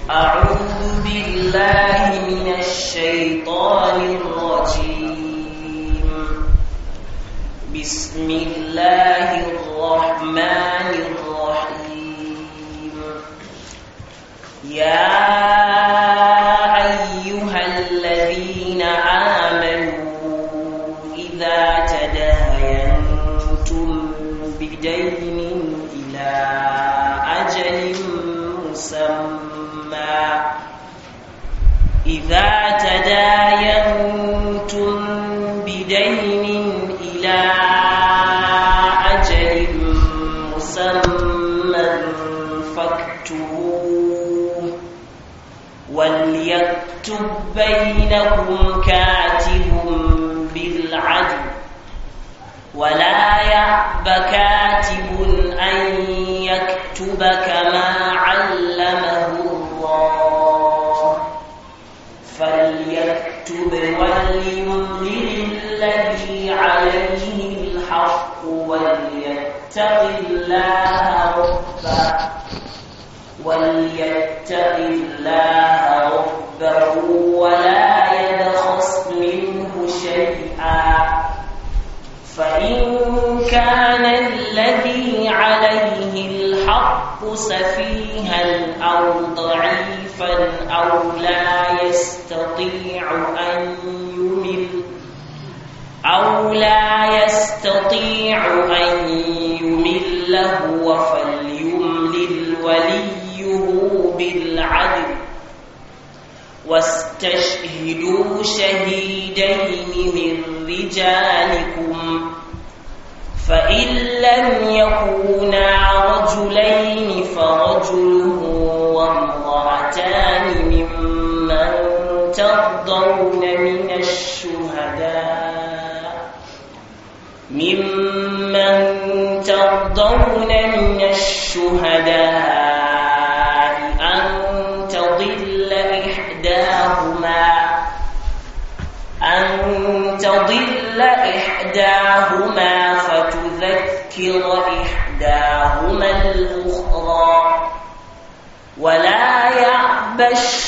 أعوذ بالله من الشيطان الرجيم بسم الله الرحمن الرحيم يا أيها الذين آمنوا إذا تداينتم بدين إلى أجل مسمى إذا تداينتم بدين إلى أجل مسمى فاكتبوه وليكتب بينكم كاتب بالعدل ولا يأب كاتب أن يكتب كما علمه الله فليكتب وليملل الذي عليه الحق وليتق الله ربه وليتق الله ربه ولا يبخس منه شيئا فإن كان الذي عليه الحق سفيها أو ضعيفا أو لا يستطيع أن يمل أو لا يستطيع أن يمل هو فليملل وليه بالعدل واستشهدوا شهيدين من رجالكم فإن لم يكونا رجلين فرجل وامرأتان ممن ترضون من الشهداء ممن ترضون من الشهداء أن تضل إحداهما أن تضل إحداهما فتذكر إحداهما الأخرى ولا يأبى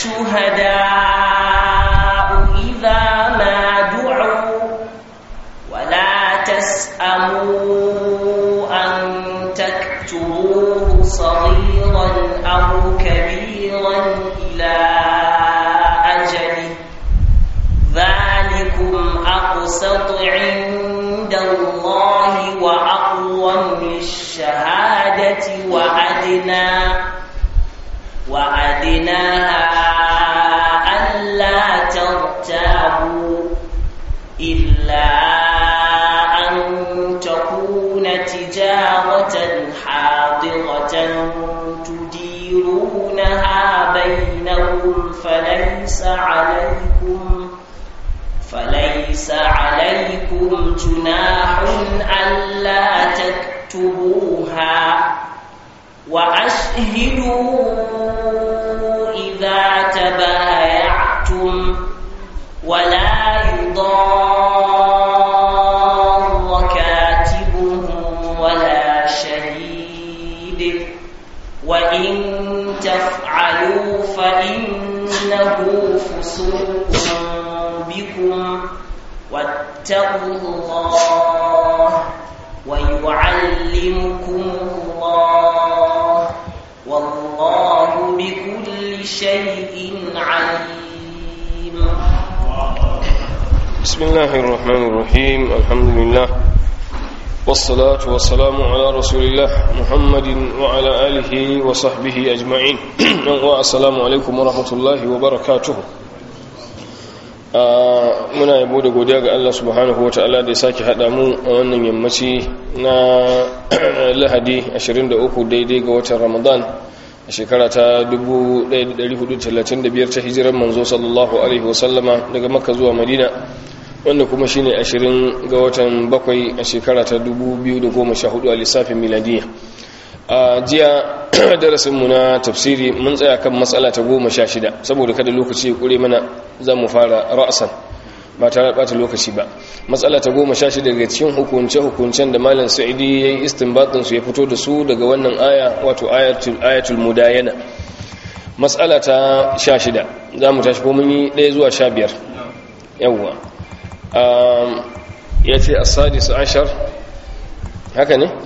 الشهداء إذا ما دعوا ولا تسأموا أن تكتبوه صغيرا أو كبيرا إلى أجله ذلكم أقسط عند الله وأقوم للشهادة وأدنى وأدنى ألا ترتابوا إلا أن تكون تجارة حاضرة تديرونها بينكم فليس عليكم فليس عليكم جناح ألا تكتبوها وأشهدوا إذا تبايعتم ولا يضار كاتب ولا شهيد وإن تفعلوا فإنه فسوق بكم واتقوا الله ويعلمكم الله والله بكل شيء عليم بسم الله الرحمن الرحيم الحمد لله والصلاة والسلام على رسول الله محمد وعلى آله وصحبه أجمعين والسلام عليكم ورحمة الله وبركاته muna yabo da godiya ga Allah subhanahu wa ta'ala da ya sake haɗa mu a wannan yammaci na lahadi 23 daidai ga watan ramadan a shekara ta 1435 ta hijirar manzo sallallahu alaihi wasallama daga makka zuwa madina wanda kuma shine 20 ga watan bakwai a shekara ta 2014 a lissafin miladiya a jiya darasinmu na tafsiri mun tsaya kan matsala ta goma sha shida saboda kada lokaci ya kure mana za mu fara ra'asan ba tare bata lokaci ba matsala ta goma sha shida daga cikin hukunce-hukuncen da malam sa'idi ya yi istinbatin su ya fito da su daga wannan aya wato ayatul mudayana matsala ta sha shida za mu tashi ko mun yi ɗaya zuwa sha biyar yawwa ya ce asadis ashar haka ne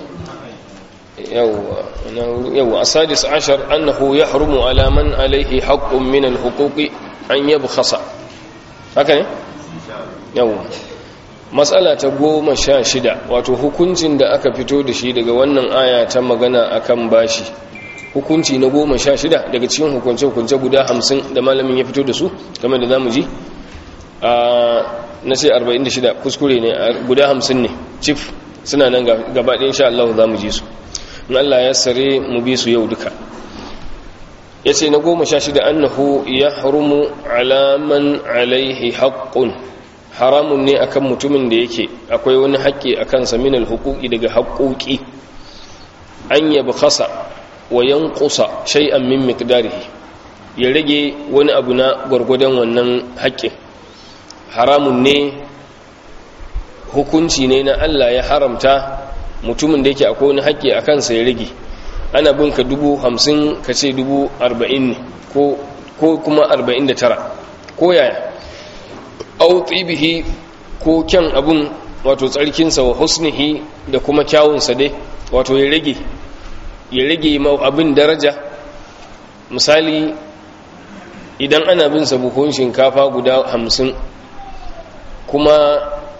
yawwa asadis ashar annahu ya harumu alaman alaihi haƙƙun minan hukuki an yabu khasa haka ne yawwa matsala ta goma sha shida wato hukuncin da aka fito da shi daga wannan aya ta magana akan bashi hukunci na goma sha shida daga cikin hukunce-hukunce guda hamsin da malamin ya fito da su game da zamu ji na sai 46 kuskure ne guda hamsin ne cif suna nan gabaɗin sha Allah za mu ji su in Allah ya sare mu bi su yau duka ya ce na goma sha shida annahu ya harumu alaman alaihi haƙƙun haramun ne akan mutumin da yake akwai wani haƙƙi a kansa minal hukuki daga haƙoƙi an yabi khasa wa yanqusa shay'an min miqdarihi ya rage wani abu na gwargwadon wannan haƙƙin haramun ne hukunci ne na Allah ya haramta mutumin da yake akwai wani haƙƙi a kansa ya rage ana binka dubu hamsin ka ce dubu arba'in ne ko kuma arba'in da tara ko yaya au tsibihi ko kyan abun wato tsarkinsa wa husnihi da kuma kyawunsa dai wato ya rage ya rage abin daraja misali idan ana bin sa buhun shinkafa guda hamsin kuma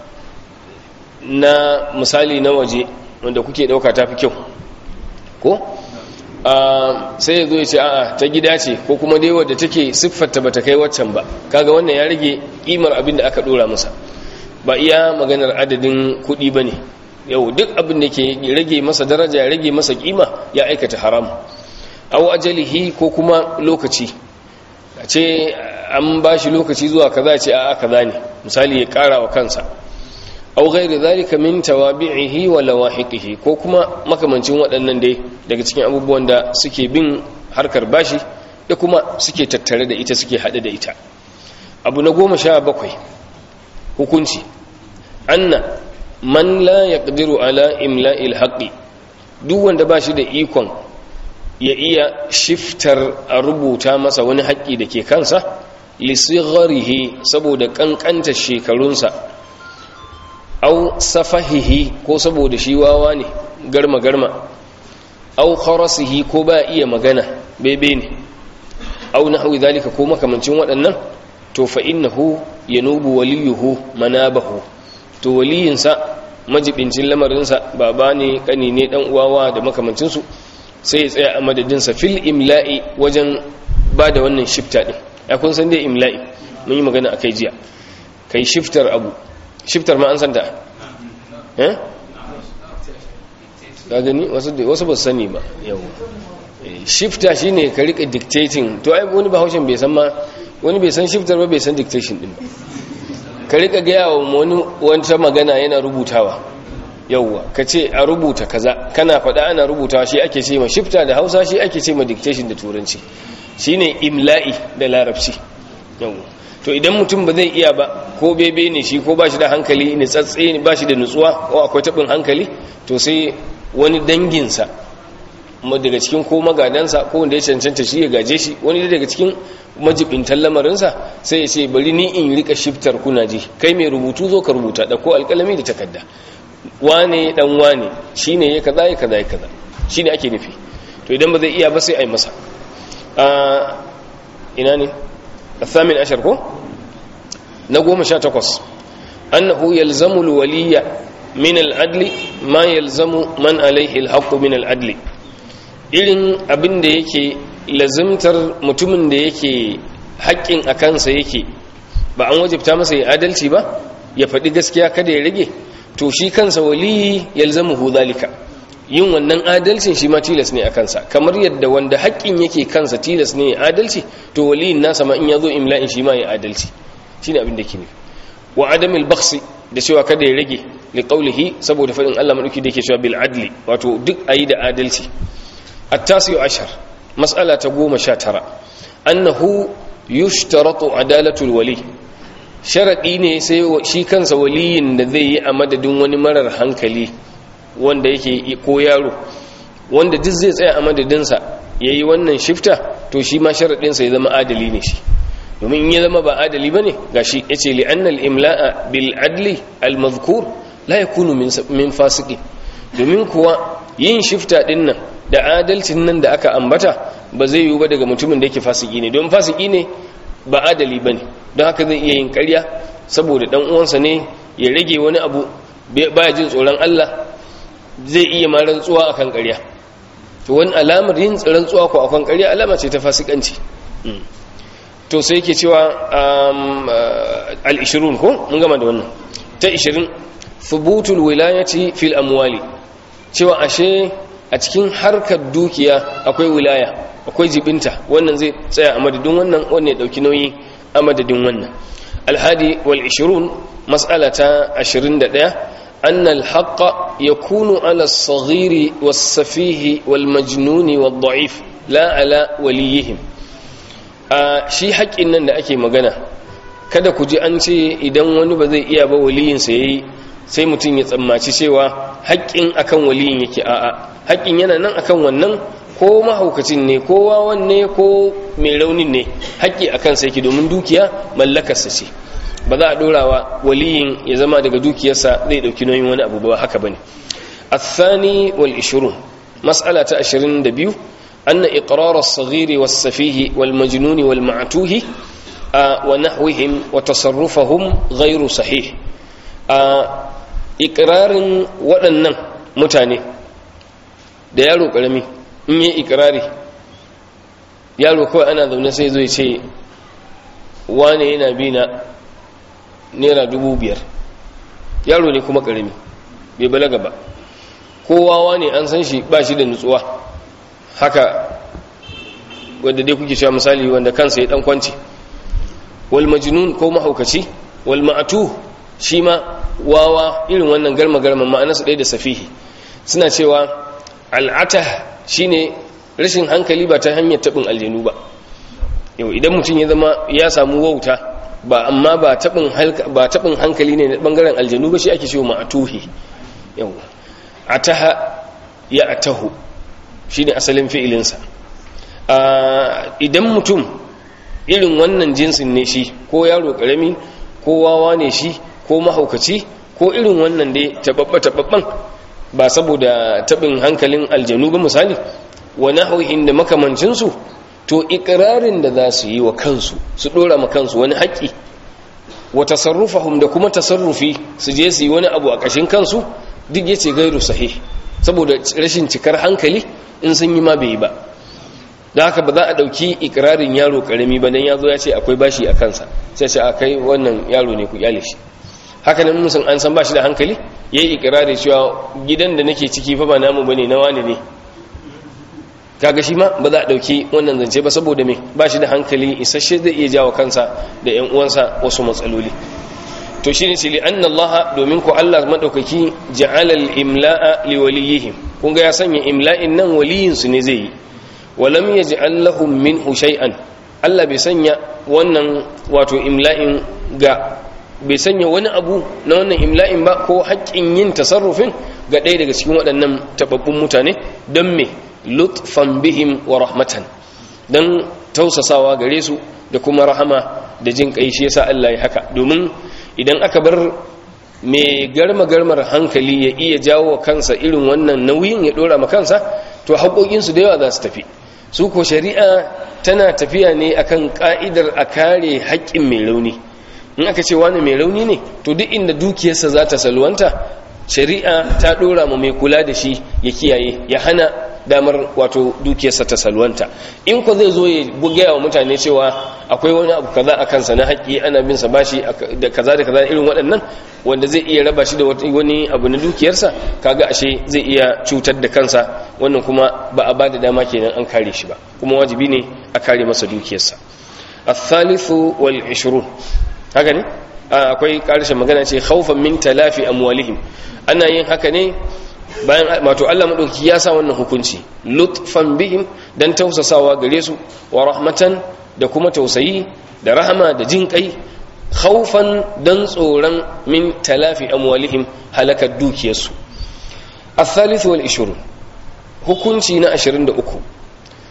na misali na waje wanda kuke dauka ta fi kyau ko sai ya zo ya ce a'a ta gida ce ko kuma dai wadda take siffarta ba ta kai waccan ba kaga wannan ya rage kimar abin da aka dora masa ba iya maganar adadin kuɗi ba ne yau duk abin da ke rage masa daraja ya rage masa kima ya aikata haram aw ajalihi ko kuma lokaci a ce an ba shi lokaci zuwa kaza ce a'a kaza ne misali ya kara wa kansa aw ghairi zalika min tawabi'ihi wa lawahiqihi ko kuma makamancin waɗannan dai daga cikin abubuwan da suke bin harkar bashi da kuma suke tattare da ita suke hade da ita abu na goma sha bakwai hukunci anna man la yaqdiru ala imla'il haqqi duk wanda bashi da ikon ya iya shiftar a rubuta masa wani haƙƙi da ke kansa lisigharihi saboda kankanta shekarunsa au safahihi ko saboda shi wawa ne garma garma au kharasihi ko ba iya magana bebe ne au nahwi zalika ko makamancin waɗannan to fa innahu yanubu waliyuhu manabahu to waliyinsa majibincin lamarinsa baba ne kani ne dan uwawa da makamancinsu sai ya tsaya a madadinsa fil imla'i wajen ba da wannan shifta din ya kun san dai imla'i mun yi magana akai jiya kai shiftar abu shiftar ma an san ta eh ka gani wasu wasu ba sani ba yau shifta shine ka rika dictating to ai wani bahaushen bai san ma wani bai san shiftar ba bai san dictation din ba ka rika gaya wa wani wata magana yana rubutawa yauwa ka ce a rubuta kaza kana faɗa ana rubutawa shi ake ce ma shifta da hausa shi ake ce ma dictation da turanci shine imla'i da larabci yauwa to idan mutum ba zai iya ba ko bebe ne shi ko ba shi da hankali ne tsatse ne ba shi da nutsuwa ko akwai taɓin hankali to sai wani danginsa daga cikin ko magadansa ko wanda ya cancanta shi ya gaje shi wani daga cikin majibintan lamarinsa sai ya ce bari ni in rika shiftar kuna ji kai mai rubutu zo ka rubuta da ko alkalami da takarda wane dan wane shine ya kaza ya kaza ya kaza shine ake nufi to idan ba zai iya ba sai ai masa a ina ne الثامن عشر كو نقوم شاتقص أنه يلزم الولي من العدل ما يلزم من عليه الحق من العدل irin abin da yake lazimtar mutumin da yake haƙƙin a kansa yake ba an wajibta masa ya adalci ba ya faɗi gaskiya kada ya rage to shi kansa waliyi yalzamuhu zalika yin wannan adalcin shi ma tilas ne a kansa kamar yadda wanda haƙƙin yake kansa tilas ne ya adalci to waliyin nasa ma in ya zo imla'in shi ma ya adalci shine abin da ke nufi wa adamil baksi da cewa kada ya rage li qawlihi saboda faɗin Allah madauki da yake cewa bil adli wato duk ayi da adalci at-tasi'u ashar mas'ala ta goma sha tara annahu yushtaratu adalatul wali sharadi ne sai shi kansa waliyin da zai yi a madadin wani marar hankali wanda yake ko yaro wanda duk zai tsaya a madadinsa ya yi wannan shifta to shi ma sharaɗinsa ya zama adali ne shi domin in ya zama ba adali ba ne ga shi ya ce li'annal imla'a bil adli al-mazkur la yakunu min fasiki domin kuwa yin shifta ɗin nan da adalcin nan da aka ambata ba zai yiwu ba daga mutumin da yake fasiki ne don fasiki ne ba adali ba ne don haka zai iya yin karya saboda ɗan uwansa ne ya rage wani abu baya jin tsoron Allah zai iya ma rantsuwa akan karya to wani alamar yin rantsuwa ko akan karya alama ce ta fasikanci to sai yake cewa al-20 ko mun gama da wannan ta 20 thubutul wilayati fil amwali cewa ashe a cikin harkar dukiya akwai wilaya akwai jibinta wannan zai tsaya a madadin wannan wannan ya dauki nauyi a madadin wannan alhadi wal 20 mas'alata 21 أن الحق يكون على الصغير والسفيه والمجنون والضعيف لا على وليهم shi haƙƙin nan da ake magana kada ku ji an ce idan wani ba zai iya ba waliyinsa ya yi sai mutum ya tsammaci cewa haƙƙin akan waliyin yake a'a haƙƙin yana nan akan wannan ko mahaukacin ne ko wawan ne ko mai raunin ne haƙƙi akan sa yake domin dukiya mallakarsa ce ba za a dorawa waliyin ya zama daga dukiyarsa zai dauki nauyin wani abu ba haka bane الثاني والعشرون مسألة عشرين دبيو أن إقرار الصغير والسفيه والمجنون والمعتوه آه ونحوهم وتصرفهم غير صحيح آه إقرار waɗannan mutane da yaro ƙarami in yi ikirari yaro kawai ana zaune sai zai ce wane yana bi na naira dubu biyar yaro ne kuma ƙarami bai balaga ba kowawa ne an san shi ba shi da nutsuwa haka wadda dai kuke cewa misali wanda kansa ya dan kwanci wal majnun ko mahaukaci wal ma'atu shi ma wawa irin wannan garma garma ma'anarsa ɗaya da safihi suna cewa al'ata shine rashin hankali ba ta hanyar taɓin aljanu ba yau idan mutum ya zama ya samu wauta ba amma ba taɓin hankali ne na ɓangaren aljanu ba shi ake cewa ma'atuhi yau ataha ya atahu shi ne asalin fi'ilinsa idan mutum irin wannan jinsin ne shi ko yaro ƙarami ko wawa ne shi ko mahaukaci ko irin wannan dai taɓaɓɓa-taɓaɓɓan ba saboda taɓin hankalin aljanu ba misali wani hauhin da makamancinsu to ikirarin da za su yi wa kansu su ɗora ma kansu wani haƙƙi wa tasarrufahum da kuma tasarrufi su je su yi wani abu a ƙashin kansu duk yace gairu sahih saboda rashin cikar hankali in sun yi ma bai yi ba da haka ba za a ɗauki ikirarin yaro ƙarami ba dan ya zo ya ce akwai bashi a kansa sai ce a kai wannan yaro ne ku kyale shi haka nan musun an san bashi da hankali yayi ikirari cewa gidan da nake ciki fa ba namu bane na wani ne kaga shi ma ba za a dauki wannan zance ba saboda me ba shi da hankali isasshe zai iya jawo kansa da ƴan uwansa wasu matsaloli to shine ce li anna allaha domin ku Allah madaukaki ja'ala al-imla'a li waliyihim kun ga ya sanya imla'in nan waliyin su ne zai yi walam yaj'al lahum minhu shay'an Allah bai sanya wannan wato imla'in ga bai sanya wani abu na wannan imla'in ba ko haƙƙin yin tasarrufin ga ɗaya daga cikin waɗannan tababbun mutane don me lutfan bihim wa rahmatan don tausasawa gare su da kuma rahama da jin kai shi yasa Allah ya haka domin idan aka bar mai garma garmar hankali ya iya jawo kansa irin wannan nauyin ya dora ma kansa to haƙoƙinsu da yawa za su tafi su ko shari'a tana tafiya ne akan ka'idar a kare haƙƙin mai rauni in aka ce wani mai rauni ne to duk inda dukiyarsa za ta salwanta shari'a ta dora ma mai kula da shi ya kiyaye ya hana damar wato dukiyarsa ta salwanta in ko zai zo ya gaya wa mutane cewa akwai wani abu kaza a kansa na haƙƙi ana bin sa bashi da kaza da kaza irin waɗannan wanda zai iya raba shi da wani abu na dukiyarsa kaga ashe zai iya cutar da kansa wannan kuma ba a bada dama kenan an kare shi ba kuma wajibi ne a kare masa dukiyarsa الثالث والعشرون haka ne akwai karshen magana ce khawfan min talafi amwalihim ana yin haka ne bayan wato Allah madauki ya sa wannan hukunci lutfan bihim dan tausasawa gare su wa rahmatan da kuma tausayi da rahama da jin kai khawfan dan tsoron min talafi amwalihim halakar dukiyarsu الثالث والعشرون hukunci na 23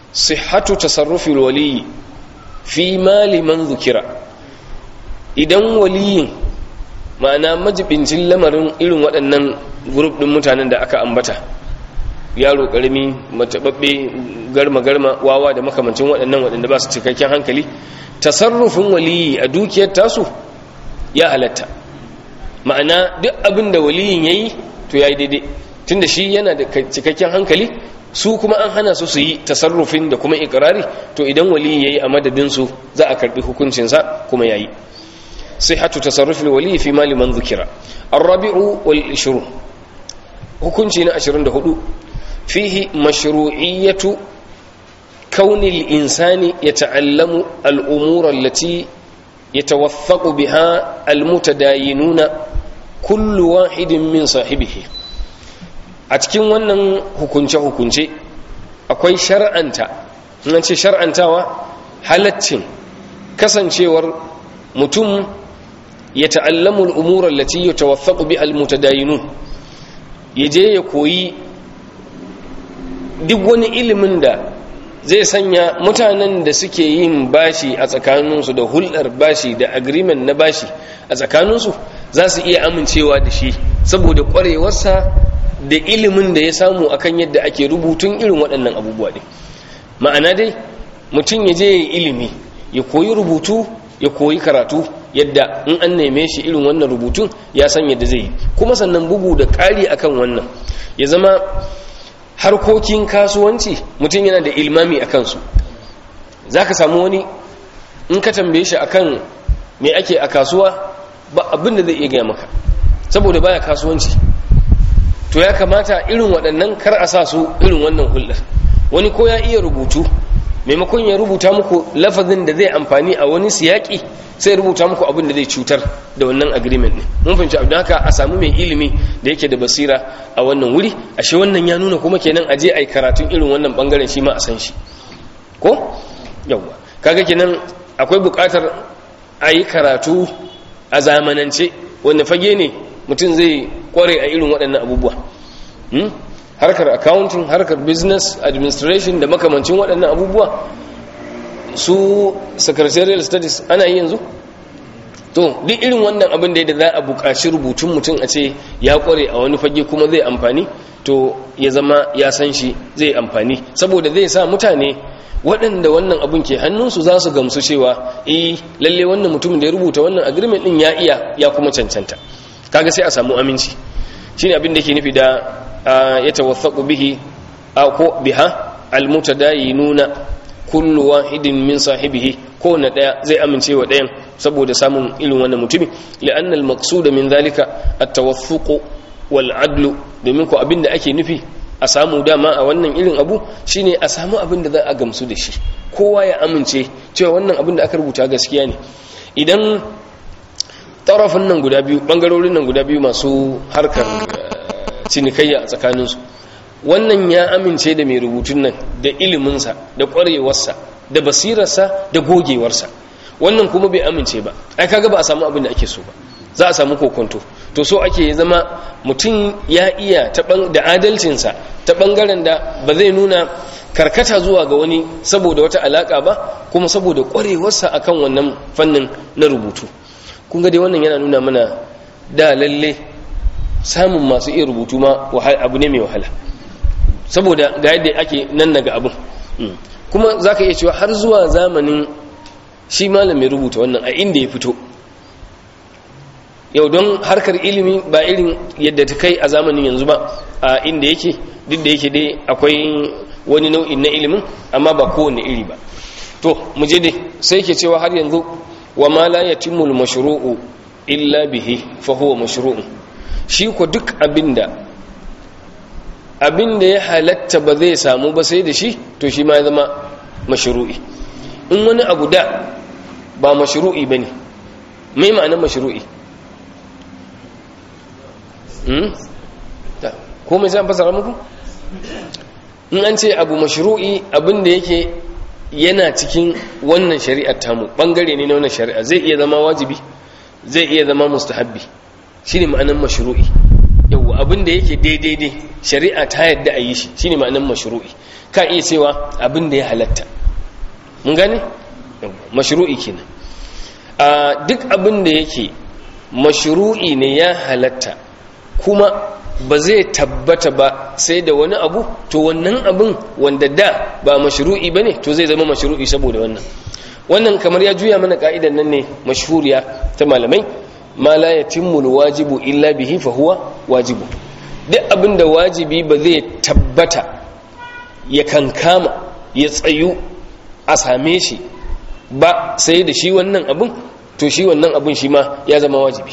sihhatu tasarrufi waliyi fi mali man zukira idan waliyin ma'ana majibincin lamarin irin waɗannan grup ɗin mutanen da aka ambata yaro ƙarami matababbe garma-garma wawa da makamancin waɗannan waɗanda ba su cikakken hankali tasarrufin waliyi a dukiyar tasu ya halatta ma'ana duk abin da waliyin ya yi to ya yi daidai tun da shi yana da cikakken hankali su kuma an hana su su yi tasarrufin da kuma ikirari to idan waliyi ya yi a madadinsu za a karɓi hukuncinsa kuma ya yi sai hatu tasarrufin waliyi fi mali man zukira arrabi'u wal ishru hukunci na 24 fihi mashru'iyyatu كون الإنسان يتعلم الأمور التي يتوثق بها المتداينون كل واحد من صاحبه أتكين ونن هكونش هكونش أكوي شرعنتا نانشي شرعنتاوا halaccin kasancewar mutum ya ta'allamu al'umura lati ya tawaffaƙu bi al-mutadayinun ya je ya koyi duk wani ilimin da zai sanya mutanen da suke yin bashi a tsakaninsu da hulɗar bashi da agreement na bashi a tsakaninsu za su iya amincewa da shi saboda ƙwarewarsa da ilimin da ya samu akan yadda ake rubutun irin waɗannan abubuwa ne ma'ana dai mutum ya je ya ilimi ya koyi rubutu ya koyi karatu yadda in an neme shi irin wannan rubutun ya san yadda zai yi kuma sannan bugu da ƙari akan wannan ya zama harkokin kasuwanci mutum yana da ilmami a kansu za ka samu wani in ka tambaye shi akan me ake a kasuwa ba abin da zai iya gaya maka saboda baya kasuwanci to ya kamata irin waɗannan kar a sa su irin wannan hulɗar wani ko ya iya rubutu maimakon ya rubuta muku lafazin da zai amfani a wani siyaki sai rubuta muku abin da zai cutar da wannan agreement ne mun fahimci abin haka a samu mai ilimi da yake da basira a wannan wuri ashe wannan ya nuna kuma kenan aje ai karatun irin wannan bangaren shi ma a san shi ko yawwa kaga kenan akwai buƙatar a yi karatu a zamanance wanda fage ne mutum zai kware a irin waɗannan abubuwa harkar accounting harkar business administration da makamancin waɗannan abubuwa su secretarial studies ana yi yanzu to duk irin wannan abin da za a buƙaci rubutun mutum a ce ya ƙware a wani fage kuma zai amfani to ya zama ya san shi zai amfani saboda zai sa mutane waɗanda wannan abin ke hannunsu za su gamsu cewa eh lalle wannan mutumin da ya rubuta wannan agreement din ya iya ya kuma cancanta kaga sai a samu aminci shine abin da ke nufi da ya tawaffaku bihi ko biha almutadayinuna kullu wahidin min sahibihi ko na daya zai amince wa dayan saboda samun irin wannan mutumi li'anna al-maqsud min zalika at-tawaffuq wal adl domin ko abinda ake nufi a samu dama a wannan irin abu shine a samu abin da za a gamsu da shi kowa ya amince cewa wannan abin da aka rubuta gaskiya ne idan tarafin nan guda biyu bangarorin nan guda biyu masu harkar cinikayya a tsakaninsu wannan ya amince da mai rubutun nan da iliminsa da ƙwarewarsa da basirarsa da gogewarsa wannan kuma bai amince ba ai kaga ba a samu abin da ake so ba za a samu kokonto to so ake zama mutum ya iya da adalcinsa ta ɓangaren da ba zai nuna karkata zuwa ga wani saboda wata alaƙa ba kuma saboda ƙwarewarsa akan wannan fannin na rubutu kun ga dai wannan yana nuna mana da lalle samun masu iya rubutu ma abu ne mai wahala saboda ga yadda ake nan daga abin kuma za ka iya cewa har zuwa zamanin shi malam mai rubuta wannan a inda ya fito yau don harkar ilimi ba irin yadda ta kai a zamanin yanzu ba a inda yake duk da yake dai akwai wani nau'in na ilimin amma ba kowane iri ba to mu je dai sai ke cewa har yanzu wa ma la yatimul mashru'u illa bihi fa huwa mashru'un shi ko duk abinda abinda ya halatta ba zai samu ba sai da shi to shi ma ya zama mashru'i in wani abu da ba mashru'i bane mai ma'anar mashru'i hmm ko mai zan fasara muku in an ce abu mashru'i abinda yake yana cikin wannan shari'ar tamu bangare ne na wannan shari'a zai iya zama wajibi zai iya zama mustahabbi shine ma'anar mashru'i yawa abu abin da yake daidai ne shari'a ta yadda a yi shi shine ma'anar mashru'i ka iya cewa abin da ya halatta mun gane mashru'i kenan a duk abin da yake mashru'i ne ya halatta kuma ba zai tabbata ba sai da wani abu to wannan abin wanda da ba mashru'i bane to zai zama mashru'i saboda wannan wannan kamar ya juya mana ka'idan nan ne mashhuriya ta malamai ma la yatimmu wajibu illa bihi fa huwa wajibu duk abin da wajibi ba zai tabbata ya kankama ya tsayu a same shi ba sai da shi wannan abin to shi wannan abin shi ma ya zama wajibi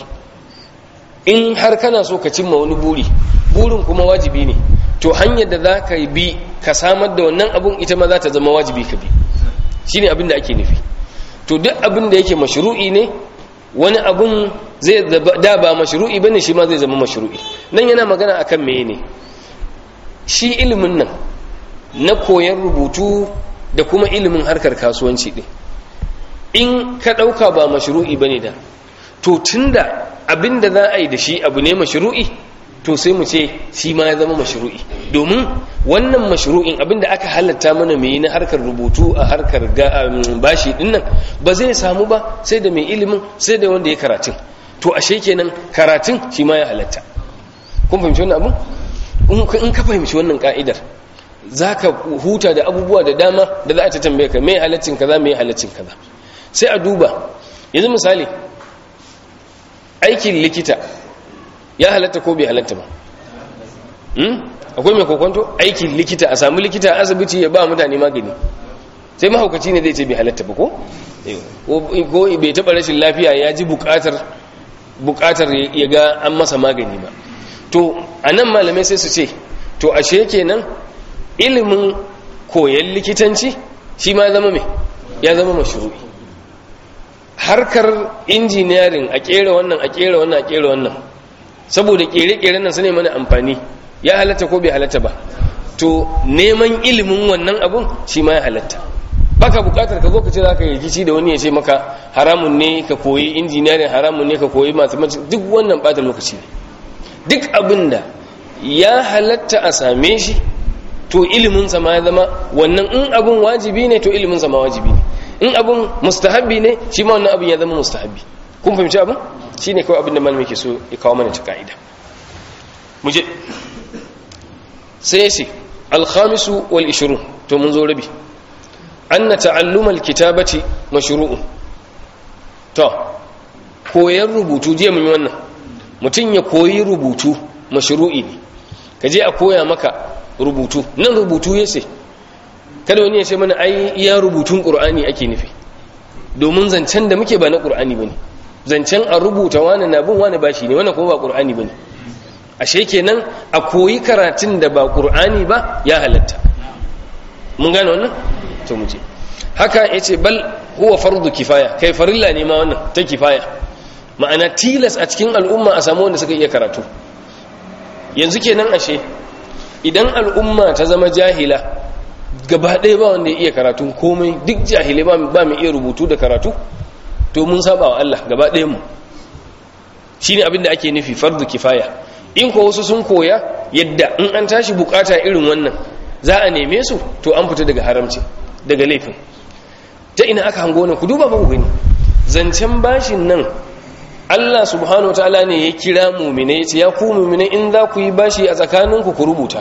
in har kana so ka cimma wani buri burin kuma wajibi ne to hanyar da za ka bi ka samar da wannan abin ita ma za ta zama wajibi ka bi shi ne abin da ake nufi to duk abin da yake mashru'i ne wani abin zai da ba mashru'i bane shi ma zai zama mashru'i nan yana magana akan meye ne shi ilimin nan na koyon rubutu da kuma ilimin harkar kasuwanci din in ka ɗauka ba mashru'i bane da to tunda abin da za a yi da shi abu ne mashru'i to sai mu ce shi ma ya zama mashru'i domin wannan mashru'in abin da aka halatta mana mai na harkar rubutu a harkar bashi din nan ba zai samu ba sai da mai ilimin sai da wanda ya karatun to ashe kenan karatun shi ma ya halatta kun fahimci wannan abu in ka fahimci wannan ka'idar za ka huta da abubuwa da dama da za a ta tambaye ka mai halaccin kaza mai halaccin kaza sai a duba yanzu misali aikin likita ya halatta ko bai halatta ba akwai mai kokonto aikin likita a samu likita a asibiti ya ba mutane magani sai mahaukaci ne zai ce bai halatta ba ko ko bai taɓa rashin lafiya ya ji buƙatar buƙatar ya ga an masa magani ba to a nan malamai sai su ce to ashe kenan ilimin koyon likitanci shi ma zama mai ya zama mashru'i harkar injiniyarin a kera wannan a kera wannan a kera wannan saboda kere-keren nan su ne mana amfani ya halatta ko bai halatta ba to neman ilimin wannan abun shi ma ya halatta baka bukatar ka zo ka ce za ka yi rikici da wani ya ce maka haramun ne ka koyi injiniyarin haramun ne ka koyi mathematics duk wannan bata lokaci ne duk abin da ya halatta a same shi to ilimin sa ma ya zama wannan in abun wajibi ne to ilimin sa ma wajibi ne in abun mustahabbi ne shi ma wannan abin ya zama mustahabbi kun fahimci abin shine kawai abin da malami ke so ya kawo mana ta ka'ida mu je sai ya ce alkhamisu wal ishirun to mun zo rabi anna ta'alluma alkitabati mashru'un to koyar rubutu je mun yi wannan mutum ya koyi rubutu mashru'i ne ka je a koya maka rubutu nan rubutu ya ce kada wani ya ce mana ai iya rubutun qur'ani ake nufi domin zancen da muke ba na qur'ani bane zancen a rubuta wani na bin wani bashi ne wannan kuma ba qur'ani bane ashe kenan a koyi karatun da ba qur'ani ba ya halatta mun gane wannan to mu je haka yace bal huwa fardu kifaya kai farilla ne ma wannan ta kifaya ma'ana tilas a cikin al'umma a samu wanda suka iya karatu yanzu kenan ashe idan al'umma ta zama jahila gaba ɗaya ba wanda ya iya karatu komai duk jahilai ba mai iya rubutu da karatu to mun saba wa Allah gaba ɗayan mu shine abin da ake nufi fardu kifaya in ko wasu sun koya yadda in an tashi bukata irin wannan za a neme su to an fita daga haramci daga laifin ta ina aka hango nan ku duba ba ku gani zancen bashin nan Allah subhanahu wataala ne ya kira mu'mine yace ya ku mu'mine in za ku yi bashi a tsakaninku ku rubuta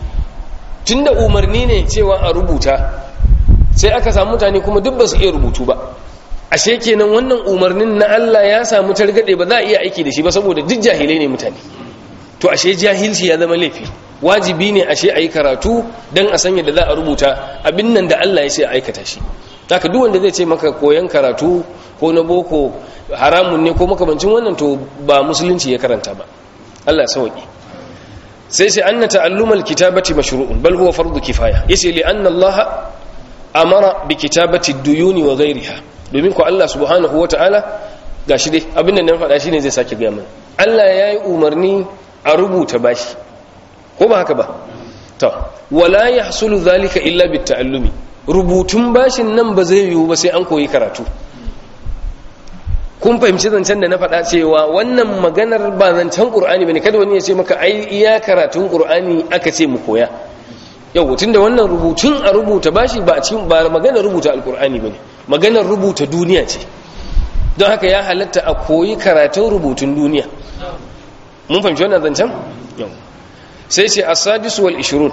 tunda umarni ne cewa a rubuta sai aka samu mutane kuma duk ba su iya rubutu ba ashe kenan wannan umarnin na Allah ya samu targade ba za a iya aiki da shi ba saboda duk jahilai ne mutane to ashe jahilci ya zama laifi wajibi ne ashe a yi karatu don a sanya da za a rubuta abin nan da Allah ya ce a aikata shi haka duk wanda zai ce maka koyan karatu ko na boko haramun ne ko makamancin wannan to ba musulunci ya karanta ba Allah ya sauki sai sai anna ta'allumal kitabati mashru'un bal huwa fardu kifaya yace li anna Allah amara bi kitabati duyuni wa ghayriha domin ko Allah subhanahu wataala gashi dai abin da nan faɗa shine zai sake ga mana Allah yayi umarni a rubuta bashi ko ba haka ba to wala yahsulu zalika illa bit ta'allumi rubutun bashin nan ba zai yiwu ba sai an koyi karatu ko kun fahimci zancen da na faɗa cewa wannan maganar ba zancen ƙur'ani ba ne kada wani ya ce maka ai iya karatun ƙur'ani aka ce mu koya yau tun da wannan rubutun a rubuta bashi ba a cikin ba maganar rubuta alƙur'ani ba ne maganar rubuta duniya ce don haka ya halatta a koyi karatun rubutun duniya mun fahimci wannan zancen yau sai ce asadis wal ishirun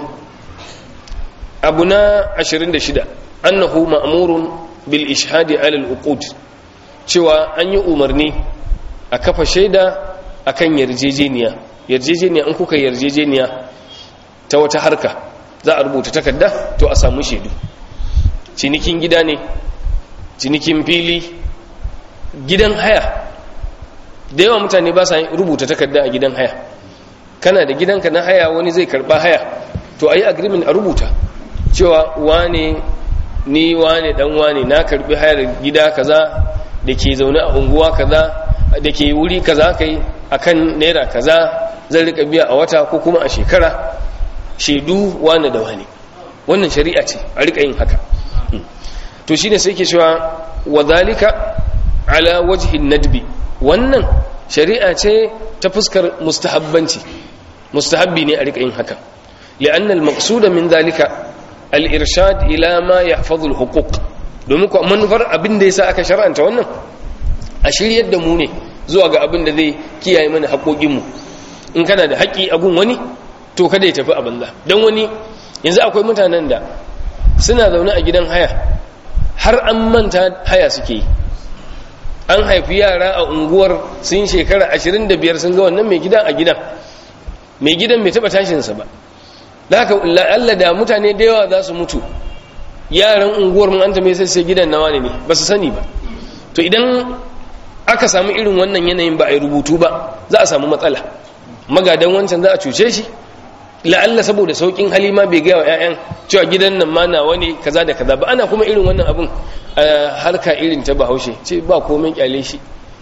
abu na 26 annahu ma'murun bil ishhadi ala al uqud cewa an yi umarni a kafa shaida akan yarjejeniya yarjejeniya in kuka yarjejeniya ta wata harka za a rubuta takarda to a samu shaidu cinikin gida ne cinikin fili gidan haya da yawa mutane ba sa rubuta takarda a gidan haya kana da gidanka na haya wani zai karba haya to ayi agreement a rubuta cewa wane ni wane dan wane na karbi hayar gida kaza da ke zaune a unguwa kaza da ke wuri kaza kai akan naira kaza zan rika biya a wata ko kuma a shekara shaidu wane da wane wannan shari'a ce a rika yin haka to shine sai ke cewa wa zalika ala wajhin nadbi wannan shari'a ce ta fuskar mustahabbanci mustahabbi ne a rika yin haka li'anna al-maqsuda min zalika al-irshad ila ma yahfazu al-huquq domin ko manufar abin da yasa aka shar'anta wannan a shiryar da mu ne zuwa ga abin da zai kiyaye mana haƙoƙin mu in kana da haƙi a gun wani to kada ya tafi a banza dan wani yanzu akwai mutanen da suna zaune a gidan haya har an manta haya suke yi an haifi yara a unguwar sun shekara 25 sun ga wannan mai gidan a gidan mai gidan bai taba tashinsa ba da haka Allah da mutane da yawa za su mutu yaran unguwar mun an ta mai sai gidan nawa ne ba su sani ba to idan aka samu irin wannan yanayin ba a yi rubutu ba za a samu matsala magadan wancan za a cuce shi la'alla saboda saukin halima bai gaya wa 'ya'yan cewa gidan nan ma nawa ne kaza da kaza ba ana kuma irin wannan abun harka irin ta bahaushe ce ba komai kyale shi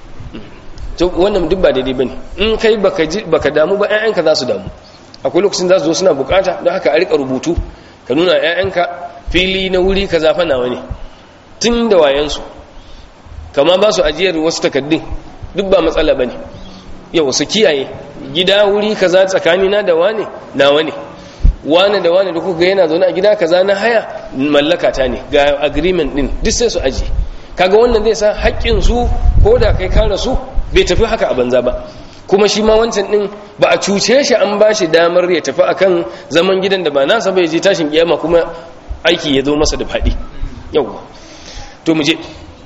to wannan duk ba daidai bane in kai baka baka damu ba ƴaƴanka za su damu akwai lokacin za su zo suna bukata don haka a rika rubutu ka nuna ƴaƴanka fili na wuri kaza fa nawa ne tun da wayansu kama ba su ajiyar wasu takaddun duk ba matsala bane yau su kiyaye gida wuri kaza tsakanina da wane nawa ne wane da wane da kuka yana zaune a gida kaza na haya mallaka ta ne ga agreement din duk sai su aji kaga wannan zai sa haƙƙin su ko da kai ka rasu bai tafi haka a banza ba kuma shi ma wancan din ba a cuce shi an ba shi damar ya tafi akan zaman gidan da ba nasa bai je tashin kiyama kuma aiki ya zo masa da faɗi yawwa to mu je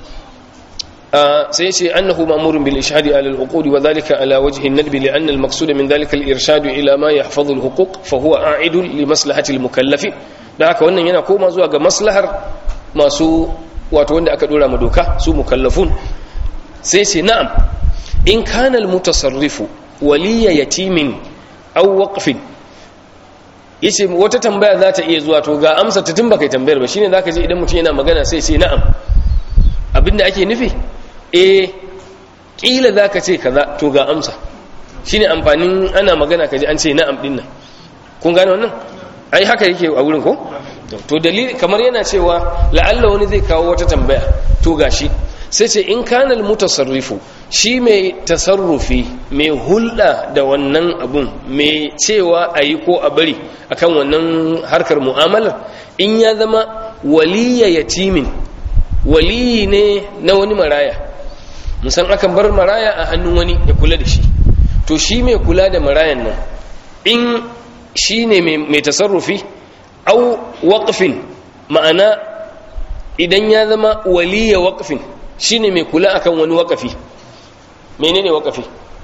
sai ce annahu ma'murun bil ishhadi ala al-uqud wa dhalika ala wajhi an-nadb li anna al-maqsud min dhalika al-irshad ila ma yahfazu al-huquq fa huwa a'idun li maslahati al-mukallaf da haka wannan yana koma zuwa ga maslahar masu wato wanda aka dora ma doka su mukallafun sai ce na'am in kana al-mutasarrifu waliya yatimin aw waqfin yace wata tambaya za ta iya zuwa to ga amsa ta tun baka tambayar ba shine zaka ji idan mutum yana magana sai ce na'am abinda ake nufi eh kila zaka ce kaza to ga amsa shine amfanin ana magana kaji an ce na'am dinnan kun gane wannan ai haka yake a wurin ko to dalili kamar yana cewa la'alla wani zai kawo wata tambaya to gashi sai ce in kana mutasarrifu shi mai tasarrufi mai hulɗa da wannan abun mai cewa a yi ko a bari akan wannan harkar mu'amalar in ya zama waliya yatimin waliyi ne na wani maraya musan akan bar maraya a hannun wani ya kula da shi to shi mai kula da marayan nan in shi ne mai tasarrufi au waƙafin ma'ana idan ya zama waliya waƙafin shi ne mai kula akan wani waƙafi mene ne waƙafi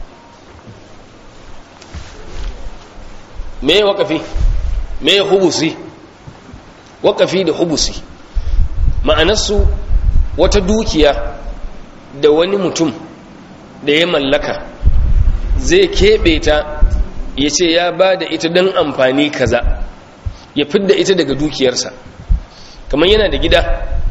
me waƙafi me hubusi waƙafi da hubusi ma'anarsu wata dukiya da wani mutum da ya mallaka zai keɓe ta ya ce ya ba da ita don amfani kaza ya fidda ita daga dukiyarsa kamar yana da gida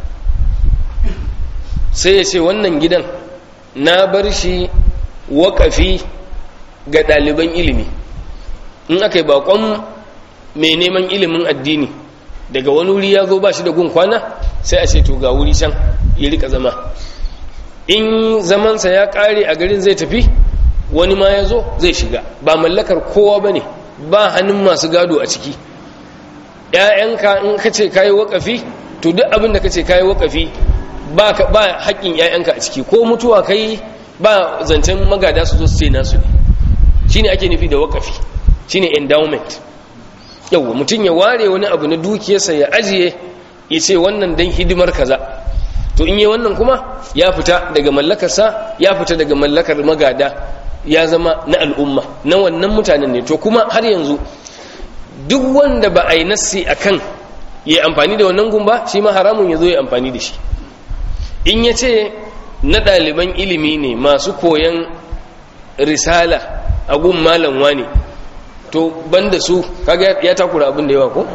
sai ya ce wannan gidan na bar shi waƙafi ga ɗaliban ilimi in aka yi baƙon mai neman ilimin addini daga wani wuri ya zo ba shi da gun kwana sai a ce to ga wuri can ya rika zama in zamansa ya kare a garin zai tafi wani ma ya zo zai shiga ba mallakar kowa ba ne ba hannun masu gado a ciki ‘ya'yanka in ka ce kayi wakafi to duk abin da ka ce kayi wakafi ba haƙƙin ‘ya'yanka a ciki ko mutuwa kai ba zancen magada su zo su ce nasu ne shi ne ake nufi da wakafi shi ne endowment yauwa mutum ya ware wani abu na dukiyarsa ya ajiye ya ce wannan don hidimar kaza to in yi wannan kuma ya fita daga mallakarsa ya fita daga mallakar magada ya zama na al'umma na wannan mutanen ne to kuma har yanzu duk wanda ba a yi nassi a kan ya amfani da wannan gumba shi ma haramun ya zo ya amfani da shi in ya ce na ɗaliban ilimi ne masu koyan risala a gun malam wani to banda su kaga ya takura abin da yawa ko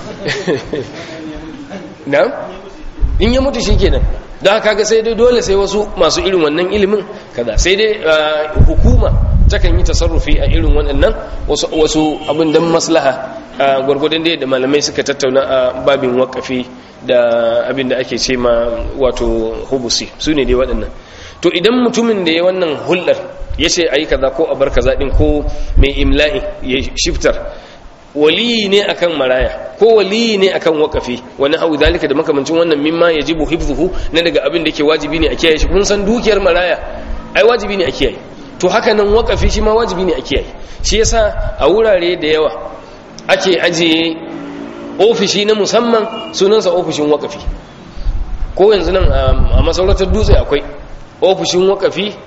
na in ya mutu shikenan da kaga sai dai dole sai wasu masu irin wannan ilimin kaza sai dai hukuma takan yi tasarrufi a irin waɗannan wasu wasu abin dan maslaha gwargwadon da da malamai suka tattauna a babin wakafi da abin da ake ce ma wato hubusi su ne dai waɗannan to idan mutumin da ya wannan hulɗar ya ce a yi kaza ko a bar kaza ɗin ko mai imla'i ya shiftar waliyi ne akan maraya ko waliyi ne akan wakafi wani hau zalika da makamancin wannan mimma ya jibu hifzuhu na daga abin da ke wajibi ne a kiyaye shi kun san dukiyar maraya ai wajibi ne a kiyaye to haka nan wakafi shi ma wajibi ne a kiyaye shi yasa a wurare da yawa ake ajiye ofishi na musamman sunansa ofishin wakafi ko yanzu nan a masarautar dutse akwai ofishin wakafi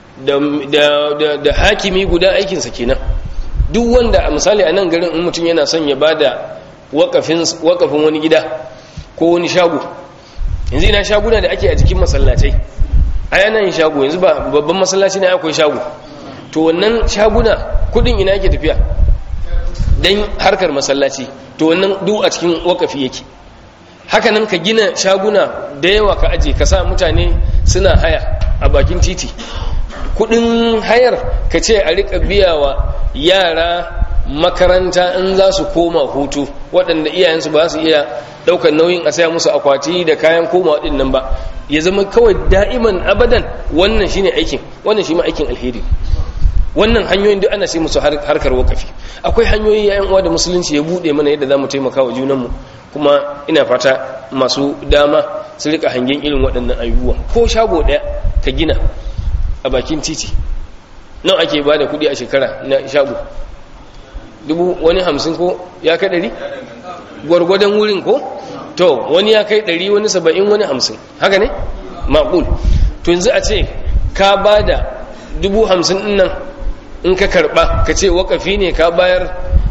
da hakimi guda aikinsa kenan duk wanda a misali a nan garin in mutum yana son ya bada wakafin wani gida ko wani shago yanzu ina shaguna da ake a jikin masallatai a yanayin shago yanzu ba babban masallaci ne akwai shago to wannan shaguna kudin ina yake tafiya don harkar masallaci to wannan duk a cikin wakafi yake hakanan ka gina shaguna da yawa ka aje ka sa mutane suna haya a bakin titi kudin hayar ka ce a rika biyawa yara makaranta in za su koma hutu waɗanda iyayensu ba su iya ɗaukar nauyin a saya musu akwati da kayan koma waɗannan ba ya zama kawai da'iman abadan wannan shine aikin wannan shi ma aikin alheri wannan hanyoyin duk ana sai musu harkar wakafi akwai hanyoyi yayan uwa da musulunci ya bude mana yadda zamu taimaka wa junanmu kuma ina fata masu dama su rika hangen irin waɗannan ayyuwa ko shago ɗaya ka gina a bakin titi nan ake ba da kuɗi a shekara na shago dubu wani hamsin ko ya kai ɗari gwargwadon wurin ko to wani ya kai ɗari wani saba'in wani hamsin haka ne maƙul to yanzu a ce ka ba da dubu hamsin nan in ka karɓa ka ce wakafi ne ka bayar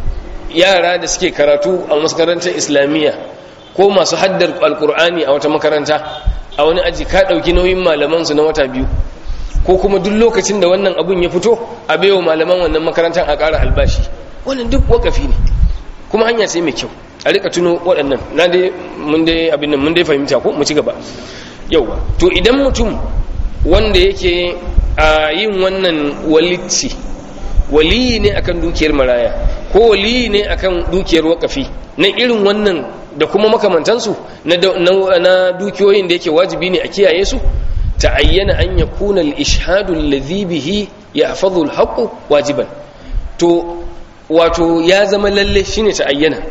yara da suke karatu a makarantar islamiyya ko masu haddar alkur'ani a wata makaranta a wani aji ka ɗauki nauyin malamansu na wata biyu ko kuma duk lokacin da wannan abun ya fito a baiwa malaman wannan makarantar a ƙara albashi wannan duk wakafi ne kuma hanya sai mai kyau a rika tuno waɗannan na dai mun dai abin nan mun dai fahimta ko mu ci gaba yauwa to idan mutum wanda yake a yin wannan walici waliyi ne akan dukiyar maraya ko waliyi ne akan dukiyar wakafi na irin wannan da kuma makamantansu na dukiyoyin da yake wajibi ne a kiyaye su ta'ayyana an yakuna al-ishhadu alladhi bihi yahfazu al-haqqu wajiban to wato ya zama lalle shine ta'ayyana